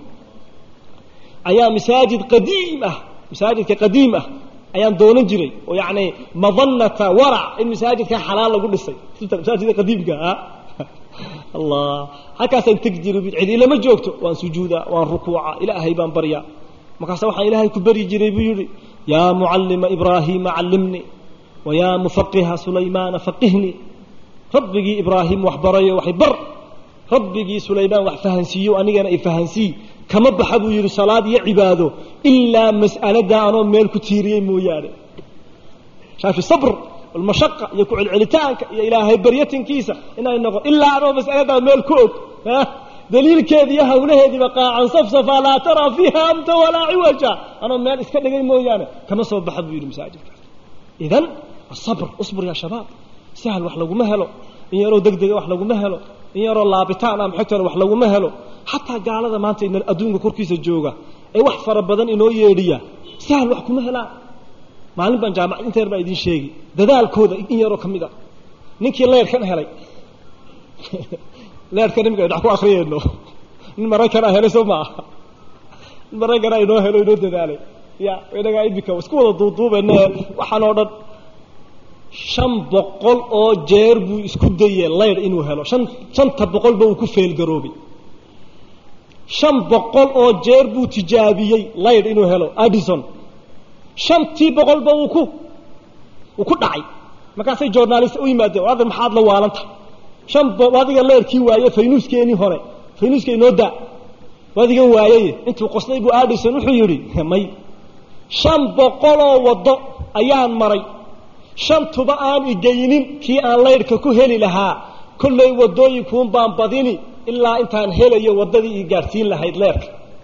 ayaa masaajid qadiim ah masaajidka qadiim ah ayaan doonan jiray oo yacni madanata warac in masaajidka xalaal lagu dhisay masaajidka qadiimka ah allah halkaasaan tegi jiray cidi lama joogto waan sujuudaa waan rukuuca ilaahay baan baryaa markaasa waxaan ilaahay ku baryi jiray buu yidhi yaa mucallima ibraahiima callimnii wa yaa mufaqiha sulaymaana faqihnii rabbigii ibraahim wax barayo waxay bar rabbigii sulaymaan wax fahansiiyo anigana i fahansii kama baxa buu yidhi salaad iyo cibaado ilaa mas'alada anoo meel ku tiiriyey mooyaane shaafi sabr almashaqa iyo ku celcelitaanka iyo ilaahay baryatinkiisa inay noqon ilaa anoo mas'aladaa meel ku og daliilkeedi iyo hawlaheediiba qaacan safsafaa laa taraa fiiha amta walaa ciwaja anoo meel iska dhigay mooyaane kama soo baxa buu yidhi masaajidka idan asabr usbur yaa shabaab sahal wax laguma helo in yaroo deg dega wax laguma helo in yaroo laabitaan ah maxaytole wax laguma helo xataa gaalada maanta ina adduunka korkiisa jooga ee wax fara badan inoo yeedhiya sahal wax kuma helaan maalin baan jaamacad inteer baa idiin sheegi dadaalkooda in yaroo ka mid a ninkii leyrkan helay leerhkan imika dhax ku akriyayno nin maraykanaa helay soo ma aha nin maraykanaa inoo helo inoo dadaalay ya inagaa imika isku wada duuduubene waxaan oo dhan shan boqol oo jeer buu isku dayey layr inuu helo shan shanta boqolba uu ku feelgaroobay shan boqol oo jeer buu tijaabiyey layr inuu helo addison shantii boqolba uu ku uu ku dhacay markaasay journalist u yimaadeen adan maxaad la waalanta shan adiga leyrkii waaye faynuuskeenii hore faynuuska inoo daa adiga waayey intuu qoslay buu addison wuxuu yidhi may shan boqoloo waddo ayaan maray shantuba aan igeynin kii aan laydhka ku heli lahaa kollay waddooyinkuun baan badini ilaa intaan helayo waddadii ii gaadhsiin lahayd leerka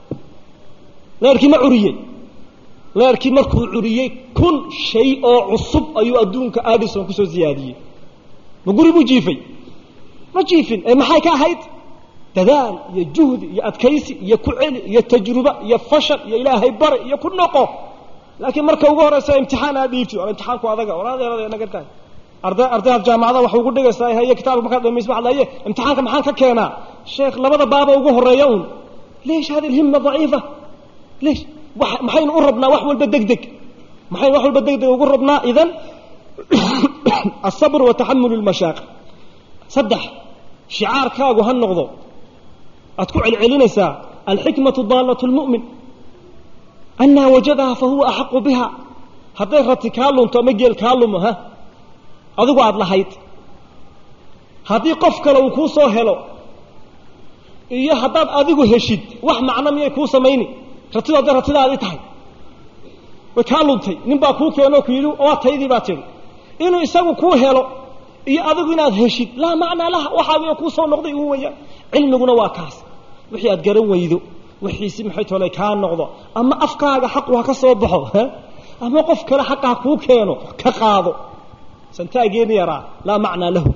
leerkii ma curiyey leerkii markuu curiyey kun shay oo cusub ayuu adduunka addison kusoo siyaadiyey ma guri buu jiifay ma jiifin ee maxay ka ahayd dadaal iyo juhdi iyo adkaysi iyo ku celi iyo tajruba iyo fashal iyo ilaahay bare iyo ku noqo laakiin marka ugu horeysa imtixaan aad dhiibti waa imtixaanku adaga waladeerada naga tahay arday ardayda jaamacada waxay ugu dhigaysaa haye kitaabka markaad dhamayso waxaad leeyahay imtixaanka maxaan ka keenaa sheekh labada baaba ugu horeeya un leesh hadi alhimma daciifa leesh maxaynu u rabnaa wax walba deg deg maxaynu wax walba deg deg ugu rabnaa idan asabr wa taxamul lmashaaq saddex shicaarkaagu ha noqdo aad ku celcelinaysaa alxikmatu daalatu lmu'min anaa wajadaha fa huwa axaqu biha hadday rati kaa lunto ama geel kaa lumo ha adigu aada lahayd haddii qof kale uu kuu soo helo iyo haddaad adigu heshid wax macno miyay kuu samayni ratidu hadday ratidaadii tahay way kaa luntay nin baa kuu keenoo ku yidhi waa taydii baa tidhi inuu isagu kuu helo iyo adigu inaad heshid laa macnaa laha waxaagiyo kuu soo noqday uu wayaan cilmiguna waa kaas wixii aad garan weydo wixiisi maxay tolay kaa noqdo ama afkaaga xaqu ha ka soo baxo ama qof kale xaqa ha kuu keeno ka qaado santaageeni yaraa laa macnaa lahu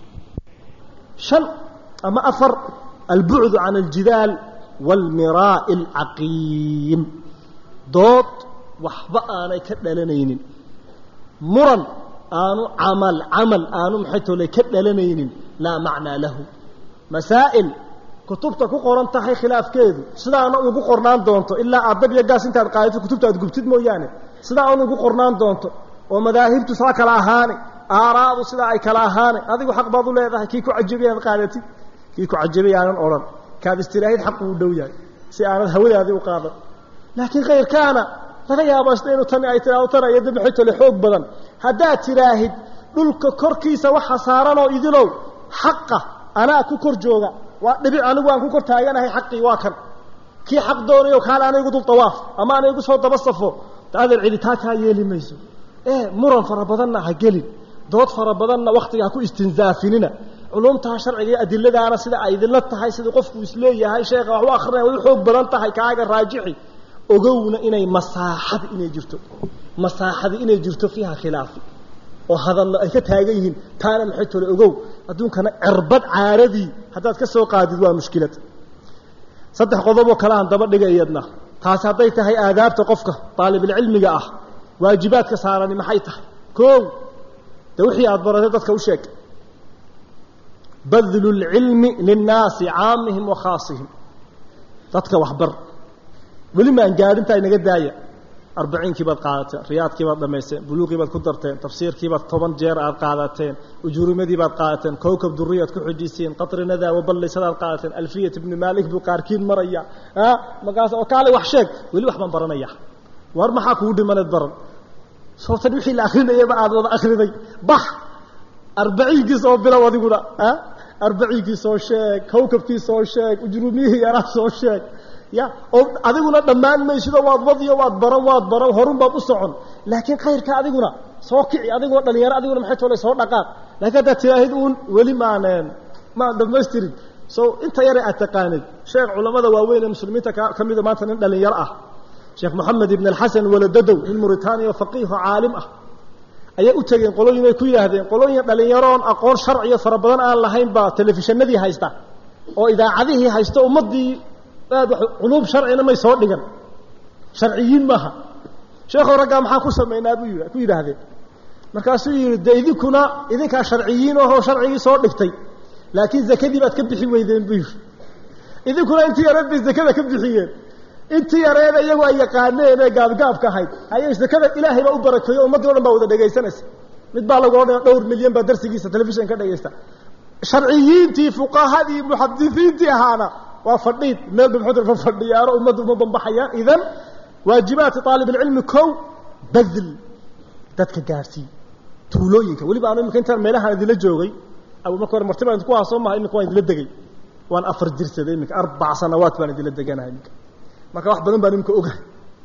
shan ama afar albucdu can aljidaal waalmiraa'i alcaqiim dood waxba aanay ka dhalanaynin muran aanu camal camal aanu maxay tolay ka dhalanaynin laa macnaa lahu masaa'il kutubta ku qoran tahay khilaafkeedu sidaana ugu qornaan doonto ilaa aad dab iyo gaas intaad qaadato kutubta aad gubtid mooyaane sidaa un ugu qornaan doonto oo madaahibtu saa kala ahaane aaraadu sidaa ay kala ahaane adigu xaq baad u leedahay kii ku cajabay aad qaadatid kii ku cajabay aanan odhan kaad istiraahid xaqu u dhow yahay si aanad hawadaadii u qaadan laakiin khayrkaana laga yaabo isna inuu tani ay tiraado tana iyo dab xitole xoog badan haddaad tiraahid dhulka korkiisa waxa saaranoo idilow xaqa anaa ku kor jooga waa dhibic anigu aan ku kor taaganahay xaqii waa kan kii xaq doonayo kaale ana igu dul dawaaf ama ana igu soo daba safo adeer cidi taa kaa yeeli mayso ee muran fara badanna ha gelin dood fara badanna wakhtiga ha ku istinzaafinina culumtaa sharciga iyo adiladaana sida ay idinla tahay sidai qofku isleeyahay sheekha wax u akrinaya way u xoog badan tahay kaaga raajixi ogowna inay masaaxadi inay jirto masaaxadi inay jirto fiiha khilaafi oo hadallo ay ka taagan yihiin taana maxay tole ogow adduunkana cirbad caaradii haddaad ka soo qaadid waa mushkilad saddex qodoboo kale aan daba dhiga iyadna taasi hadday tahay aadaabta qofka daalibilcilmiga ah waajibaadka saarani maxay tahay koow de wixii aada baratay dadka u sheeg badlu lcilmi linnaasi caamihim wa khaasihim dadka waxbar weli maan gaadhintaa inaga daaya arbaciinkii baad qaadateen riyaadkii baad dhamaysteen buluuqii baad ku darteen tafsiirkii baad toban jeer aad qaadateen ujuurimadii baad qaadateen kowkab duriyaad ku xujisiin qatrinadaa waballiysadaad qaadateen alfiyat ibni maalik buu qaarkiin maraya markaas oo kaale wax sheeg weli wax baan baranaya war maxaa kugu dhimaneed baran soobtan wixii la akrinayaba aad wada akriday bax arbaciinkii soo bilow adiguna arbaciinkii soo sheeg kowkabkii soo sheeg ujurumiyihii yaraa soo sheeg ya oo adiguna dhammaan maysido waad wadiyo waad baran waad baran horun baad u socon laakiin khayrka adiguna soo kici adiguna dhalinyaro adiguna maxay tolay soo dhaqaaq laakiin haddaad tidaahid uun weli maaneen maan dhamaystirin so inta yare aad taqaanid sheekh culammada waaweyn ee muslimiinta ka mida maanta nin dhalinyaro ah sheekh moxamed ibn alxasan waladadow nin muritaaniya faqiiho caalim ah ayay u tegeen qolooyin ay ku yidhaahdeen qolooyin dhalinyaroon aqoon sharciyo fara badan aan lahayn baa telefishinadii haysta oo idaacadihii haysta ummaddii aad culuub sharcina may soo dhigan sharciyiin maaha sheekhow raggaa maxaan ku samaynaa buu ku yidhaahdeen markaasuu yidhi dee idinkuna idinkaa sharciyiin ahoo sharcigii soo dhigtay laakiin zakadii baad ka bixi weydeen buu yidhi idinkuna intii yareed bay zakada ka bixiyeen intii yareeda iyagu ay yaqaaneen ee gaabgaabka ahayd ayay sekada ilaahay baa u barakeeyo ummaddii o dhan baa wada dhegaysanaysa mid baa lagu odhan dhowr milyan baa darsigiisa telefishan ka dhegaysta sharciyiintii fuqahadii muxadisiintii ahaana waa fadhiid meel ba muxuu fa fadhiyaano ummaddu uma bambaxayaan idan waajibaati aalibulcilmi kow badl dadka gaadhsii tuulooyinka weliba anu imika intaan meelahaan idinla joogay marka hore marti baan idinku haa soo maha iminka waan idinla degay waan afar jirsaday iminka arbac sanawaat baan idinla deganahay iminka marka wax badan baan iminka ogahay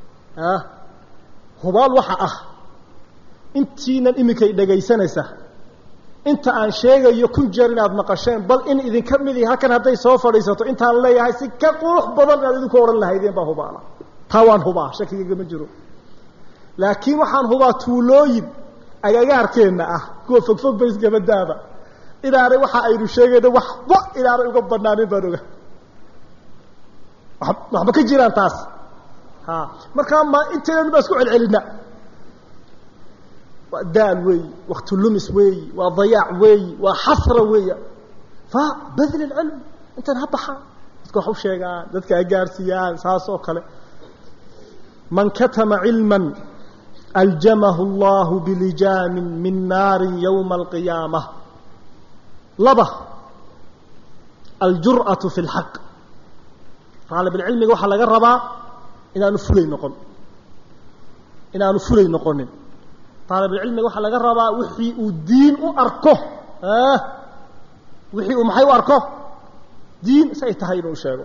hubaal waxa ah intiinan iminkay dhegaysanaysa inta aan sheegayo kun jeer inaad maqasheen bal in idinka midi halkan hadday soo fadhiisato intaan leeyahay si ka qurux badan inaad idinku odhan lahaydeen baa hubaala taa waan hubaa shakigagama jiro laakiin waxaan hubaa tuulooyin agagaarkeenna ah kuwa fogfog ba isgabadaaba inaanay waxa aynu sheegayno waxba inaanay uga banaanin baan oga waxba ka jiraan taas ha markaa ma intaynan baa isku celcelina waa daal weeyi wakti lumis weeyi waa dayaac weeyi waa xasra weeya fa badl ilcilm intan ha baxaan dadka wax u sheegaan dadka ha gaarsiiyaan saas oo kale man katama cilma aljamahu allahu bilijaamin min naari yowma alqiyaama laba aljur'atu fi lxaq raalibilcilmiga waxaa laga rabaa inaanu fulay noqon inaanu fulay noqonin raalibilcilmiga waxaa laga rabaa wixii uu diin u arko wixii uu maxay u arko diin say tahay inuu sheego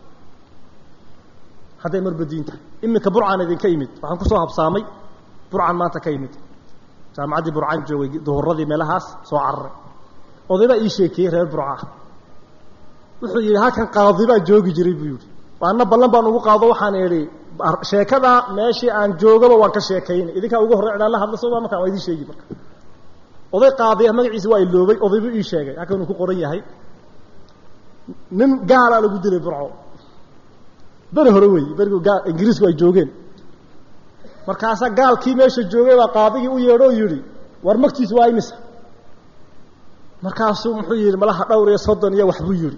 hadday marba diin tahay iminka burcaan idinka yimid waxaan kusoo habsaamay burcaan maanta ka yimid jaamacaddii burcaan joogay duhuradii meelahaas soo cararay odaybaa ii sheekeeyey reer burca wuxuu yidhi halkan qaadibaa joogi jiray buu yidhi waana ballan baan ugu qaado waxaan idhi sheekadaa meeshii aan joogaba waan ka sheekaynay idinkaa ugu horrey cidaan la hadla soo markaa waa idin sheegi marka oday qaadiya magaciisa waa iloobay odaybuu ii sheegay halkan uu ku qoran yahay nin gaalaa lagu dilay burco beri hore wey berigu gaa ingiriisku ay joogeen markaasaa gaalkii meesha joogay baa qaadigii u yeedho o yidhi war magtiisu waa imisa markaasuu muxuu yidhi malaha dhowr iyo soddon iyo waxbuu yidhi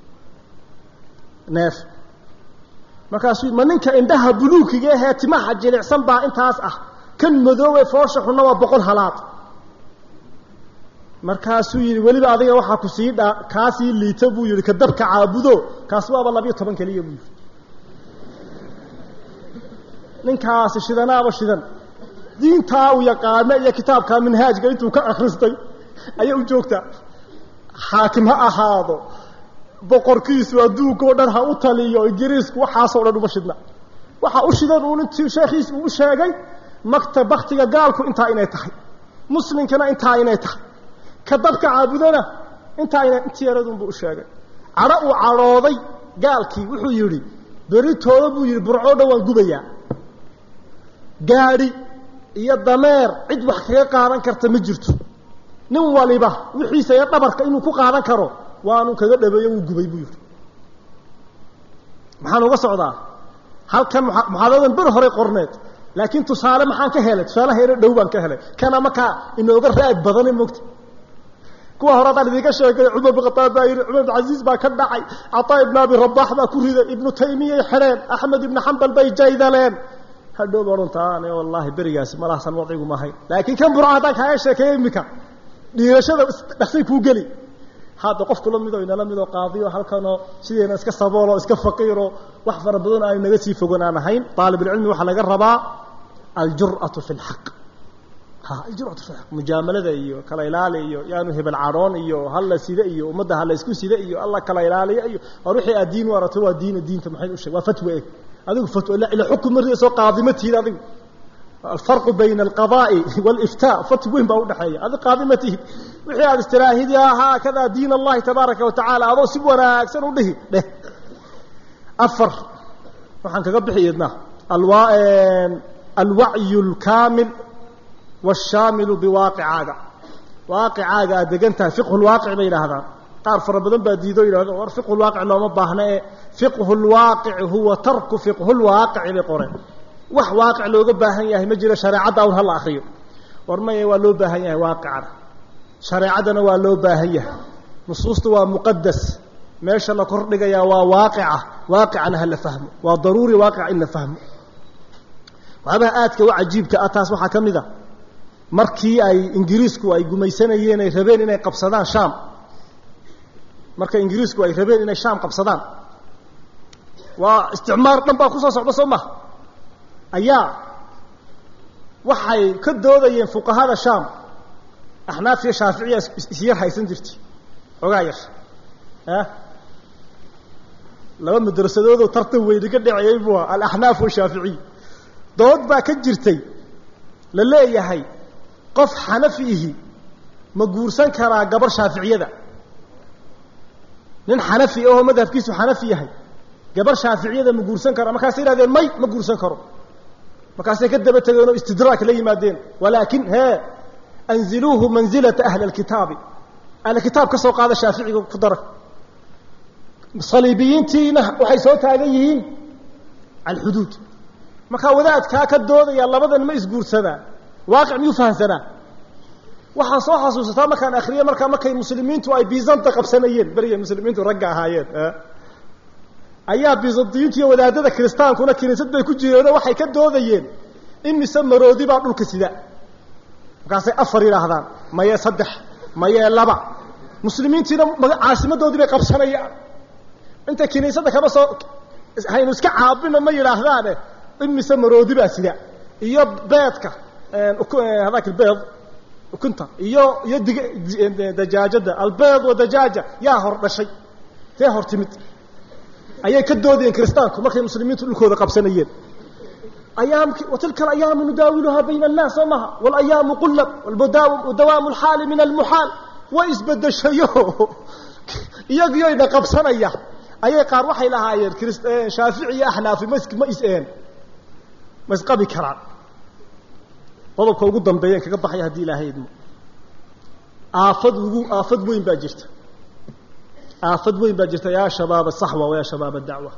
neef markaasuu ma ninka indhaha buluukiga ahee timaha jilicsan baa intaas ah kan madoobe foosha xunna waa boqol halaad markaasuu yidhi weliba adiga waxaa ku sii dha kaasii liita buu yidhi ka dabka caabudo kaasi waaba labiyo toban keliya buu yidhi ninkaasi shidanaaba shidan diintaa uu yaqaano iyo kitaabkaa minhaajka intuu ka akristay ayay u joogtaa xaakim ha ahaado boqorkiisu adduunka o dhan ha u taliyo ingiriisku waxaasoo dhan uma shidna waxa u shidan uun intii sheekhiis uu u sheegay makta baktiga gaalku intaa inay tahay muslimkana intaa inay tahay ka dabka caabudana intaa ina intii yaradunbuu u sheegay cadho uu cadhooday gaalkii wuxuu yidhi beritooda buu yidhi burcoo dhan waan gubayaa gaadhi iyo dameer cid wax kaga qaadan karta ma jirto nin waliba wixiisa iyo dhabarka inuu ku qaadan karo waanu kaga dhabeeyo wuu gubay buu yidhi maxaan uga socdaa halkan muxaadaradan ber horey qorneed laakiin tusaale maxaan ka helay tusaalaha yaro dhow baan ka helay kana markaa inooga raag badane mogta kuwa hore haddaan idinka sheegay cumar bin khataab baa yidhi cumar bin casiis baa ka dhacay cataa ibn abi rabax baa ku riday ibnu taymiyay xidheen axmed ibnu xambal bay jaydaleen hadhow ba odhantaane wallaahi berigaasi malahsan wadcigu maahayn laakiin kan burca haddaan kaaga sheekeeyo iminka dhiirashada dhaksay kuu geli hadda qofku la midoo inala midoo qaadiyo halkanoo sideena iska sabooloo iska faqiiroo wax fara badan aanu naga sii fogan aan ahayn aalibulcilmi waxaa laga rabaa aljur'atu fi lxaq ha aljur'atu fi lxaq mujaamalada iyo kala ilaali iyo yaanu hebel cadhoon iyo halla sida iyo ummadda hala isku sida iyo alla kala ilaaliya iyo war wixii aad diin u arato waa diina diinta maxay u sheeg waa fatwa eg adigu fatwa ila xukun mariasoo qaadima tiid adigu alfarqu bayna alqadaa'i waaliftaa fatw weyn baa udhexeeya adi qaadima tihid wixii aad istiraahidi ahaa kadaa diin allahi tabaaraka wa tacaala adoo si wanaagsan u dhihi dheh afar waxaan kaga bixi idna alwa alwacyu alkaamil waashaamilu biwaaqicaaga waaqicaaga aad degan tahay fiqhu lwaaqic bay yidhaahdaan qaar fara badan baa diido yidhahdo war fiqhu lwaaqic looma baahna ee fiqhu lwaaqici huwa tarku fiqhu lwaaqici bay qoreen wax waaqic looga baahan yahay ma jiro shareecadda awn hala akriyo war maya waa loo baahan yahay waaqicana shareecaddana waa loo baahan yahay nusuusta waa muqadas meesha la kordhigayaa waa waaqica waaqicana ha la fahmo waa daruuri waaqica in la fahmo waxyaabaha aadka u cajiibka ah taas waxaa ka mid a markii ay ingiriisku ay gumaysanayeen ay rabeen inay qabsadaan shaam marka ingiriisku ay rabeen inay shaam qabsadaan waa isticmaar dhan baa kusoo socda soo maha ayaa waxay ka doodayeen fuqahada shaam axnaaf iyo shaaficiya isyar haysan jirtay xoogaa yar ah laba madrasadoodoo tartan weyni ka dhaceyey buu aha alaxnaaf washaaficiy dood baa ka jirtay la leeyahay qof xanafi ihi ma guursan karaa gabar shaaficiyada nin xanafi ahoo madhabkiisu xanafi yahay gabar shaaficiyada ma guursan kara markaasay yihahdeen may ma guursan karo markaasay ka daba tegeen oo istidraak la yimaadeen walaakin hee anziluuhu manzilata ahli alkitaabi ahli kitaab ka soo qaada shaaficiga ku dara saliibiyiintiina waxay soo taagan yihiin alxuduud markaa wadaadkaa ka doodaya labadan ma isguursadaa waaqic miyuu fahamsanaa waxaan soo xasuusataa markaan akriyay markaa markay muslimiintu ay bizanta qabsanayeen berigay muslimiintu ragga ahaayeen ayaa bizantiyiintu iyo wadaadada kiristaankuna kiniisad bay ku jireenoo waxay ka doodayeen imise maroodi baa dhulka sida markaasay afar yidhaahdaan mayee saddex mayee laba muslimiintiina caasimadoodii bay qabsanayaan intay kiniisadda kaba soo haynu iska caabino ma yidhaahdaane imise maroodi baa sida iyo beedka hadaak beed ukunta iyo iyo dig dajaajada albeed wa dajaaja yaa hor dhashay tee hor timid ayay ka doodayeen kiristaanku markay muslimiintu dhulkooda qabsanayeen ayaamki watilka alayaamu nudaawiluhaa bayna annaas soo maha walayaamu qullab wadawaamu alxaali min almuxaal way isbedeshayo iyagiyoyna qabsanaya ayay qaar waxay lahaayeen shaafici iyo axnaafi mas ma is-een ma isqabi karaan qodobka ugu dambeeya kaga baxaya haddii ilaahay idmo aafad ugu aafad weyn baa jirta aafad weyn baa jirta yaa shabaab asaxwa wa yaa shabaab adacwa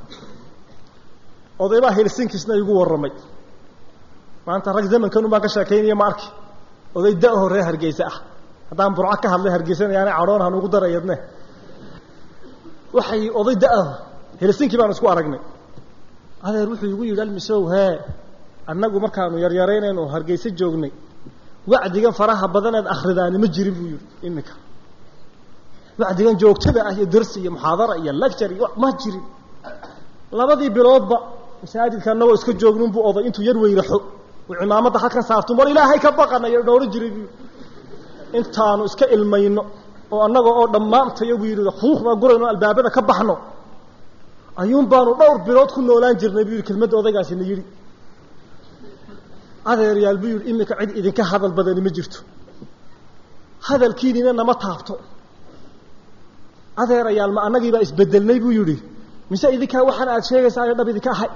odaybaa helsinkisna igu warramay maanta rag zamankanun baan ka sheekaynaya ma arki oday da-ho reer hargeysa ah haddaan burco ka hadlay hargeysanayaana cadhoon han ugu darayadne waxay oday da-aho helsinkii baanu isku aragnay adeer wuxuu igu yidhi almisow hee annagu markaanu yaryaraynaynu hargeysa joognay wacdigan faraha badaneed akhridaani ma jirin buu yihi iminka wacdigan joogtada ah iyo darsi iyo muxaadara iyo lecture iyo ma jirin labadii biloodba masaajidka annagoo iska joognunbuu oday intuu yar weyraxo uu cimaamadda halkan saarto war ilaahay ka baqanayo dhowro jiray buu intaanu iska ilmayno oo annaga oo dhammaantayo buu yidhi huuqbaa gurayno albaabada ka baxno ayuun baanu dhowr bilood ku noolaan jirnay buu yidhi kelmadda odaygaasina yidhi adeeryaal buu yidhi iminka cid idinka hadal badani ma jirto hadalkiinina nama taabto adeerayaal ma annagiibaa isbedelnay buu yidhi mise idinkaa waxaan aad sheegaysaa dhab idinka ahay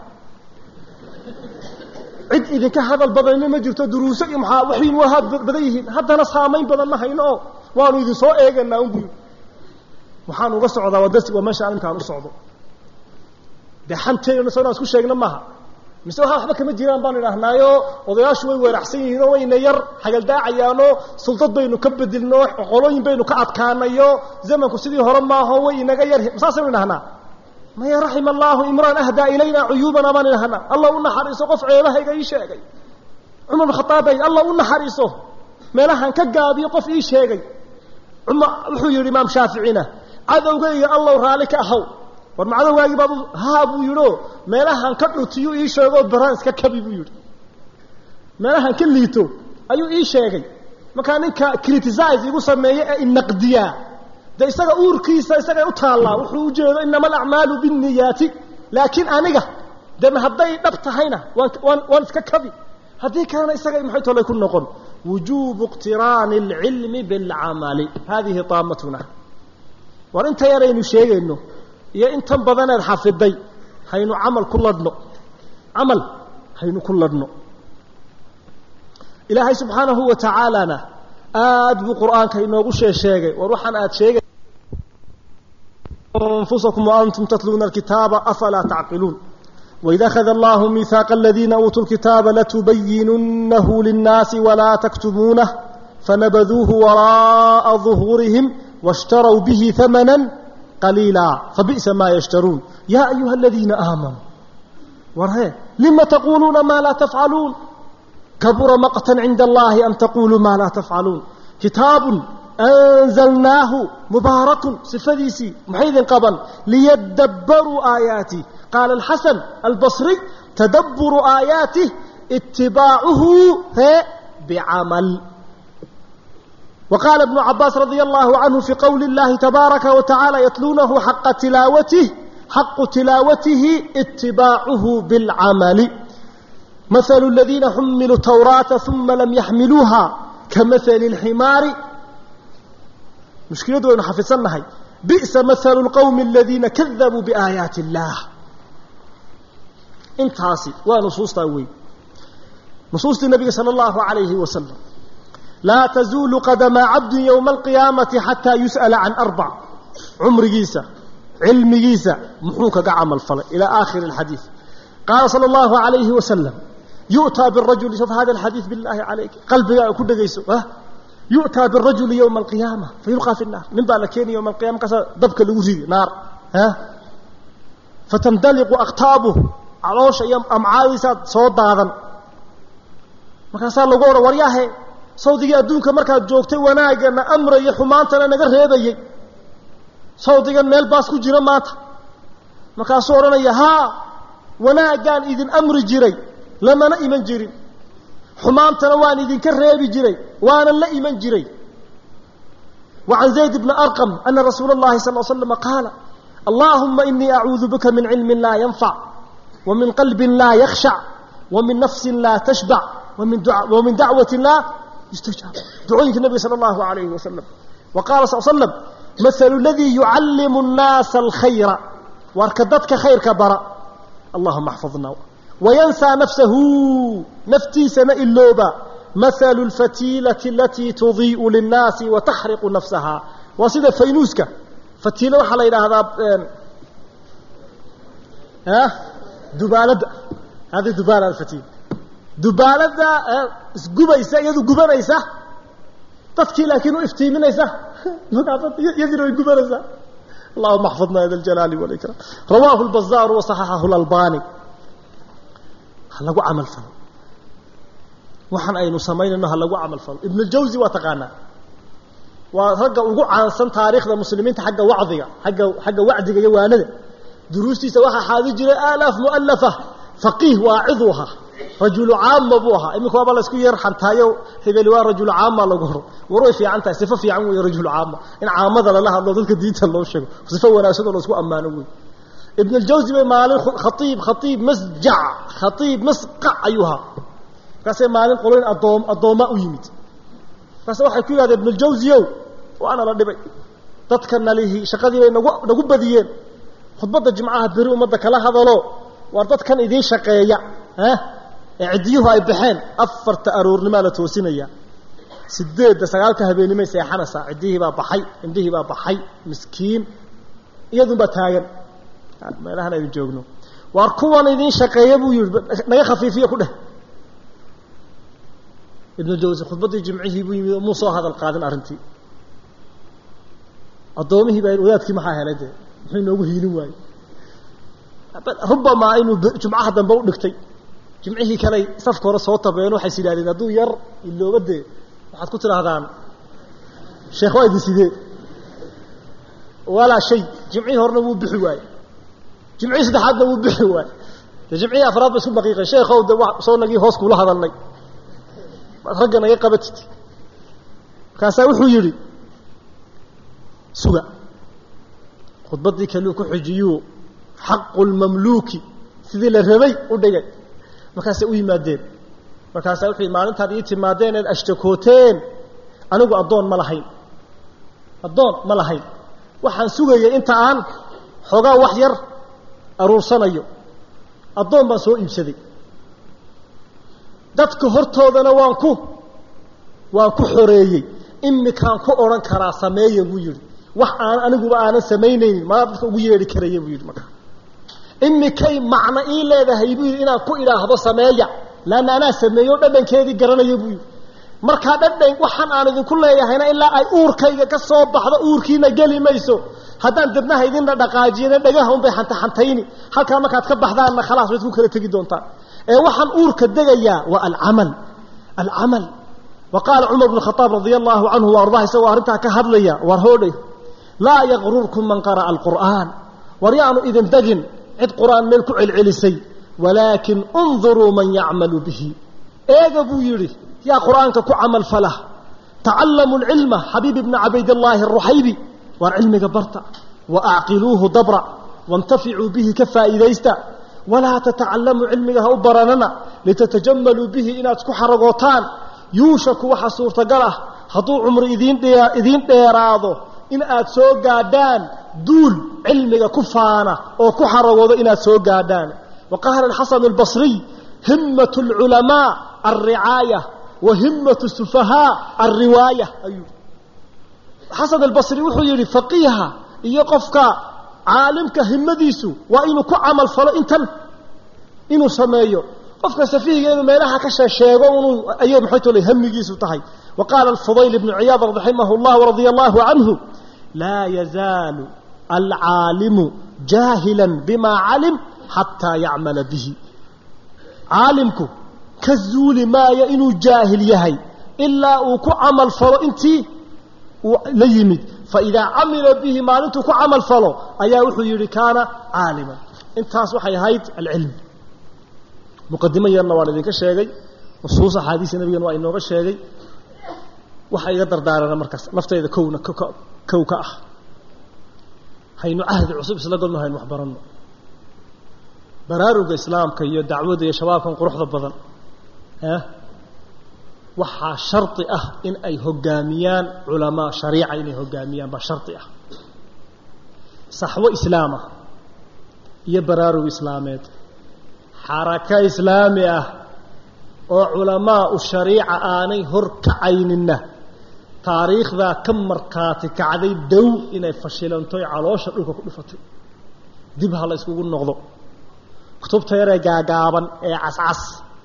cid idinka hadal badanina ma jirto duruuso iyo maxaa waxay wahaad badan yihiin haddana saamayn badan ma hayno oo waanu idin soo eeganaa un buu yidhi waxaan uga socdaa waa darsi waa meesha arrinkaan u socdo dee xanteena soo isku sheegna maaha mise waxa waxba kama jiraan baan idhaahnaayo odayaashu way weeraxsan yihiin oo wayna yar xagaldaacayaanoo sultad baynu ka bedilno qolooyin baynu ka adkaanayo zamanku sidii hore maaho way inaga yar saasaynu idhahnaa maya raxima allaahu imraan ahdaa ilayna cuyuubana baan idhahnaa allah u naxariiso qof ceebahayga ii sheegay cumar bin khataabay allah u naxariiso meelahan ka gaabiyo qof ii sheegay wuxuu yidhi imaam shaaficina cadowgayga allow raalli ka ahaw war macadowgaagii baad haa buu yidhi oo meelahan ka dhutiyu ii sheegoo baraan iska kabi buu yidhi meelahan ka liito ayuu ii sheegay markaa ninka criticize igu sameeye ee inaqdiyaa de isaga uurkiisa isagay u taallaa wuxuu u jeedo inama alacmaalu binniyaati laakiin aniga de hadday dhab tahayna waan waan waan iska kabi haddii kalena isagay maxay tolay ku noqon wujuubu iqtiraani alcilmi bilcamali hadihi taamatuna war inta yaraynu sheegayno iyo intan badaneed xafiday haynu camal ku ladhno camal haynu ku ladhno ilaahay subxaanahu wa tacaalana aada buu qur'aanka inoogu shee sheegay war waxaan aada sheegay anfusakum waantum tatluuna alkitaaba afalaa tacqiluun waid akhada allahu miihaaqa aladiina uutuu lkitaaba latubayinunnahu linnaasi walaa taktumuunah fanabaduuhu waraa'a duhuurihim washtarow bihi hamanan qaliila fabi'sa maa yashtaruun yaa ayuha aladiina aamanuu war hee lima taquuluuna maa laa tafcaluun kabura maqtan cinda allahi an taquluu maa laa tafcaluun kitaabun anzalnaahu mubaarakun sifadiisii maxay idin qaban liyadabbaruu aayaatih qaala alxasan albasriy tadabburu aayaatih itibaacuhu hee bicamal وقال ابن عباس رضي الله عنه في قول الله تبارك وتعالى يتلونه حق تلاوته حق تلاوته اتباعه بالعمل مثل الذين حملوا التوراة ثم لم يحملوها كمثل الحمار مشكلة أن حفظناها بئس مثل القوم الذين كذبوا بآيات الله انتهاسي ونصوص تأوي نصوص النبي صلى الله عليه وسلم لا تزول قدم عبد يوم القيامة حتى يسأل عن أربع عمر جيسة علم جيسة محوك قعم فل إلى آخر الحديث قال صلى الله عليه وسلم يؤتى بالرجل شوف هذا الحديث بالله عليك قلبي كل جيسة ها يؤتى بالرجل يوم القيامة فيلقى في النار من بالكين يوم القيامة كسر دبك الوزي نار ها فتندلق أقطابه علوش أيام أمعايسات صوت هذا markaasaa lagu odhan waryaahe sawdigii adduunka markaad joogtay wanaagana amraya xumaantana naga reebayey sawdigan meel baas ku jira maanta markaasuu odhanaya haa wanaaggaan idin amri jiray lamana iman jirin xumaantana waan idinka reebi jiray waanan la iman jiray وعن زيد بن أرقم أن رسول الله صلى الله عليه وسلم قال اللهم إني أعوذ بك من علم لا ينفع ومن قلب لا يخشع ومن نفس لا تشبع ومن, دع ومن دعوة لا يستجاب دعوية النبي صلى الله عليه وسلم وقال صلى الله عليه وسلم مثل الذي يعلم الناس الخير واركدتك خير كبرا اللهم احفظنا وينسى نفسه نفتي سنة اللوبة مثل الفتيلة التي تضيء للناس وتحرق نفسها وصيدة فينوسك فتيلة وحلا إلى هذا ها دبالة هذه دبالة الفتيلة dubaalada isgubaysa iyadu gubanaysa dadkii laakiin u iftiiminaysa yadina way gubanaysaa اللهم احفظنا هذا الجلال والإكرام رواه البزار وصححه الألباني هلقوا عمل فل وحن أي نسمين إنه هلقوا عمل فل ابن الجوزي وتقانا ورجع وقوع عن سن تاريخ المسلمين حق وعظية حق حق وعدي جوانا دروستي سواها حاضر آلاف مؤلفة فقيه واعظها rajulu caama buu ahaa iminka waaba la isku yar xantaayo hebeli waa rajulu caama lagu horo war way fiican tahay sifo fiican weeye rajulu caama in caamada lala hadlo dadka diinta loo sheego sifo wanaagsan oo la isku ammaano wey ibn aljawzi bay maalin khatiib khatiib masjac khatiib masqac ayuu ahaa markaasay maalin qoloyn adoom addooma u yimid markaase waxay ku yidhahdeen ibn aljawziyow waana la dhibay dadka nalihi shaqadii bay nagu nagu badiyeen khudbadda jimcaha beri ummadda kala hadalo waar dadkan idiin shaqeeya ha ciddiyuhu ay baxeen afarta aroornimaa la toosinaya sideedda sagaalka habeennimay seexanaysaa ciddihii baa baxay indhihii baa baxay miskiin iyadunbaa taagan meelahan aynu joogno waar kuwan idiin shaqeeya buu yihi naga khafiifiya ku dheh ibnu jawsi khudbaddii jimcihii buu yimid muu soo hadal qaadin arrintii addoomihii baa wadaadkii maxaa helay dee muxuu inoogu hiilin waayey rubamaa inuu jumcaha dambe u dhigtay jimcihii kaley safka hore soo tabeen waxays yidhahdeen hadduu yar ilooba dee waxaad ku tidhaahdaan sheekh waa idin sidee walaa shay jimcihii horena wuu bixi waaye jimcihii saddexaadna wuu bixi waaye de jimcihii afraad ba isku daqiiqay sheekhow de soo nagii hoos kuula hadalnay maad ragga naga qabatid markaasaa wuxuu yidhi suga khudbaddii kaluu ku xijiyuu xaqu lmamluuki sidii la rabay u dhigay markaasay u yimaadeen markaasaa wuxuu yidhi maalintaad ii timaadeen eed ashtakooteen anigu addoon ma lahayn addoon ma lahayn waxaan sugayay inta aan xoogaa wax yar aruursanayo addoon baan soo iibsaday dadka hortoodana waan ku waan ku xoreeyey imikaan ku odhan karaa sameeya buu yidhi wax aan aniguba aanan samaynaynin maa dadka ugu yeedhi karaya buu yidhi markaa imikay macno ii leedahay buu yidhi inaan ku idhaahdo sameeya laanna anaa sameeyo dhadhankeedii garanaya buu yidhi markaa dhadhan waxaan aan idinku leeyahayna ilaa ay uurkayga ka soo baxdo uurkiina geli mayso haddaan debnaha idinna dhaqaajiyana dhagaha unbay xantaxantayni halkaa markaad ka baxdaanna khalaas waad ku kala tegi doontaan ee waxaan uurka degayaa waa alcamal alcamal wa qaala cumar bnu khadaab radia allahu canhu wa ardaah isagoo arrintaa ka hadlaya war hoodhay laa yaqrurkum man qara'a alqur'aan war yaanu idin degin cid qur'aan meel ku celcelisay walaakin unduruu man yacmalu bihi eega buu yidhi yaa qur'aanka ku camal fala tacallamu lcilma xabiib ibna cabaydallaahi aruxaybi waar cilmiga barta wa acqiluuhu dabra waintaficuu bihi ka faa'iidaysta walaa tatacallamu cilmiga ha u baranana litatajamaluu bihi inaad isku xaragootaan yuushaku waxa suurtagal ah hadduu cumri idiin idiin dheeraado in aad soo gaadhaan duul cilmiga ku faana oo ku xaragoodo inaad soo gaadhaan wa qaala alxasan albasriy himmat alculamaa alricaaya wa himmat sufahaa alriwaaya ayuu xasan albasri wuxuu yidhi faqiiha iyo qofka caalimka himadiisu waa inuu ku camal falo intan inuu sameeyo qofka safihiga inuu meelaha ka sheesheego inuu ayay maxay tole hamigiisu tahay wa qaala alfudayl ibnu ciyaad raximahu llah radia allahu canhu laa yazaalu alcaalimu jaahilan bima calim xataa yacmala bihi caalimku ka zuuli maayo inuu jaahil yahay ilaa uu ku camal falo intii uu la yimid faidaa camila bihi maalintuu ku camal falo ayaa wuxuu yidhi kaana caaliman intaas waxay ahayd alcilm muqadimo yarna waan idinka sheegay nusuus axaadiisa nabigana waa inooga sheegay waxa iga dardaarana markaas naftayda kowna kow ka ah haynu cahdi cusub isla golno haynu wax baranno baraaruga islaamka iyo dacwadda iyo shabaabkan quruxda badan waxaa shardi ah in ay hogaamiyaan culamaa shariica inay hogaamiyaan baa shardi ah saxwo islaamah iyo baraarug islaameed xarako islaami ah oo culamaau shariica aanay hor kacayninna taariikhdaa ka markhaati kacday dow inay fashilantoy caloosha dhulka ku dhufatay dib ha la yskugu noqdo kutubta yaree gaagaaban ee cascas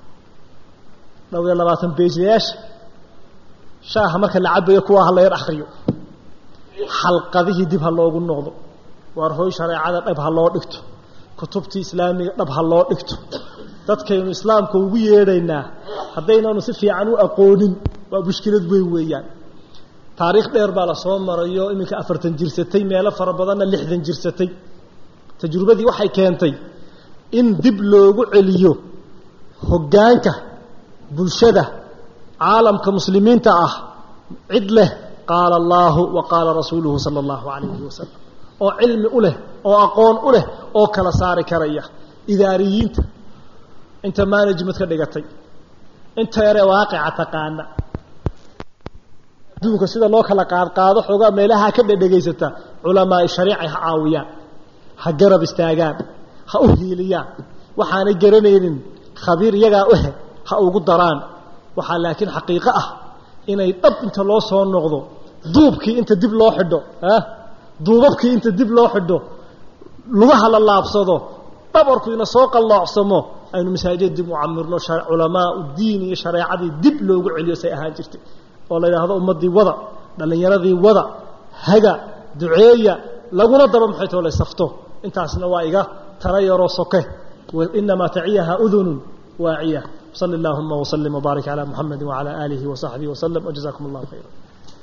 dhowr iyo labaatan beejlayaasha shaaha marka la cabayo kuwaa ha la yar akhriyo xalqadihii dib ha loogu noqdo waar hooy shareecada dhab ha loo dhigto kutubtii islaamiga dhab ha loo dhigto dadkaynu islaamka ugu yeedhaynaa haddaynanu si fiican u aqoonin waa mushkilad weyn weeyaan taariikh dheer baa la soo marayo iminka afartan jirsatay meelo fara badanna lixdan jirsatay tajrubadii waxay keentay in dib loogu celiyo hoggaanka bulshada caalamka muslimiinta ah cid leh qaala allaahu wa qaala rasuuluhu sala allahu calayhi wasalam oo cilmi u leh oo aqoon u leh oo kala saari karaya idaariyiinta inta management ka dhigatay inta yaree waaqica taqaana adduunka sida loo kala qaadqaado xoogaa meelaha ka dhedhegaysata culamaai shariica ha caawiyaan ha garab istaagaan ha u hiiliyaan waxaanay garanaynin khabiir iyagaa uhe ha ugu daraan waxaa laakiin xaqiiqo ah inay dhab inta loo soo noqdo duubkii inta dib loo xidho duubabkii inta dib loo xidho lugaha la laabsado dhabarku ina soo qalloocsamo aynu masaajid dib u camirno culamaa diin iyo shareecadii dib loogu celiyo say ahaan jirtay oo la yidhaahdo ummaddii wada dhallinyaradii wada haga duceeya laguna daba maxay too la safto intaasna waa iga tala yaroo soke inamaa taciyaha udunun waaciya sali allahuma wslim wbaarik calaa muxamedi wacalaa aalihi wasaxbihi waslem wjazakum allahu khayra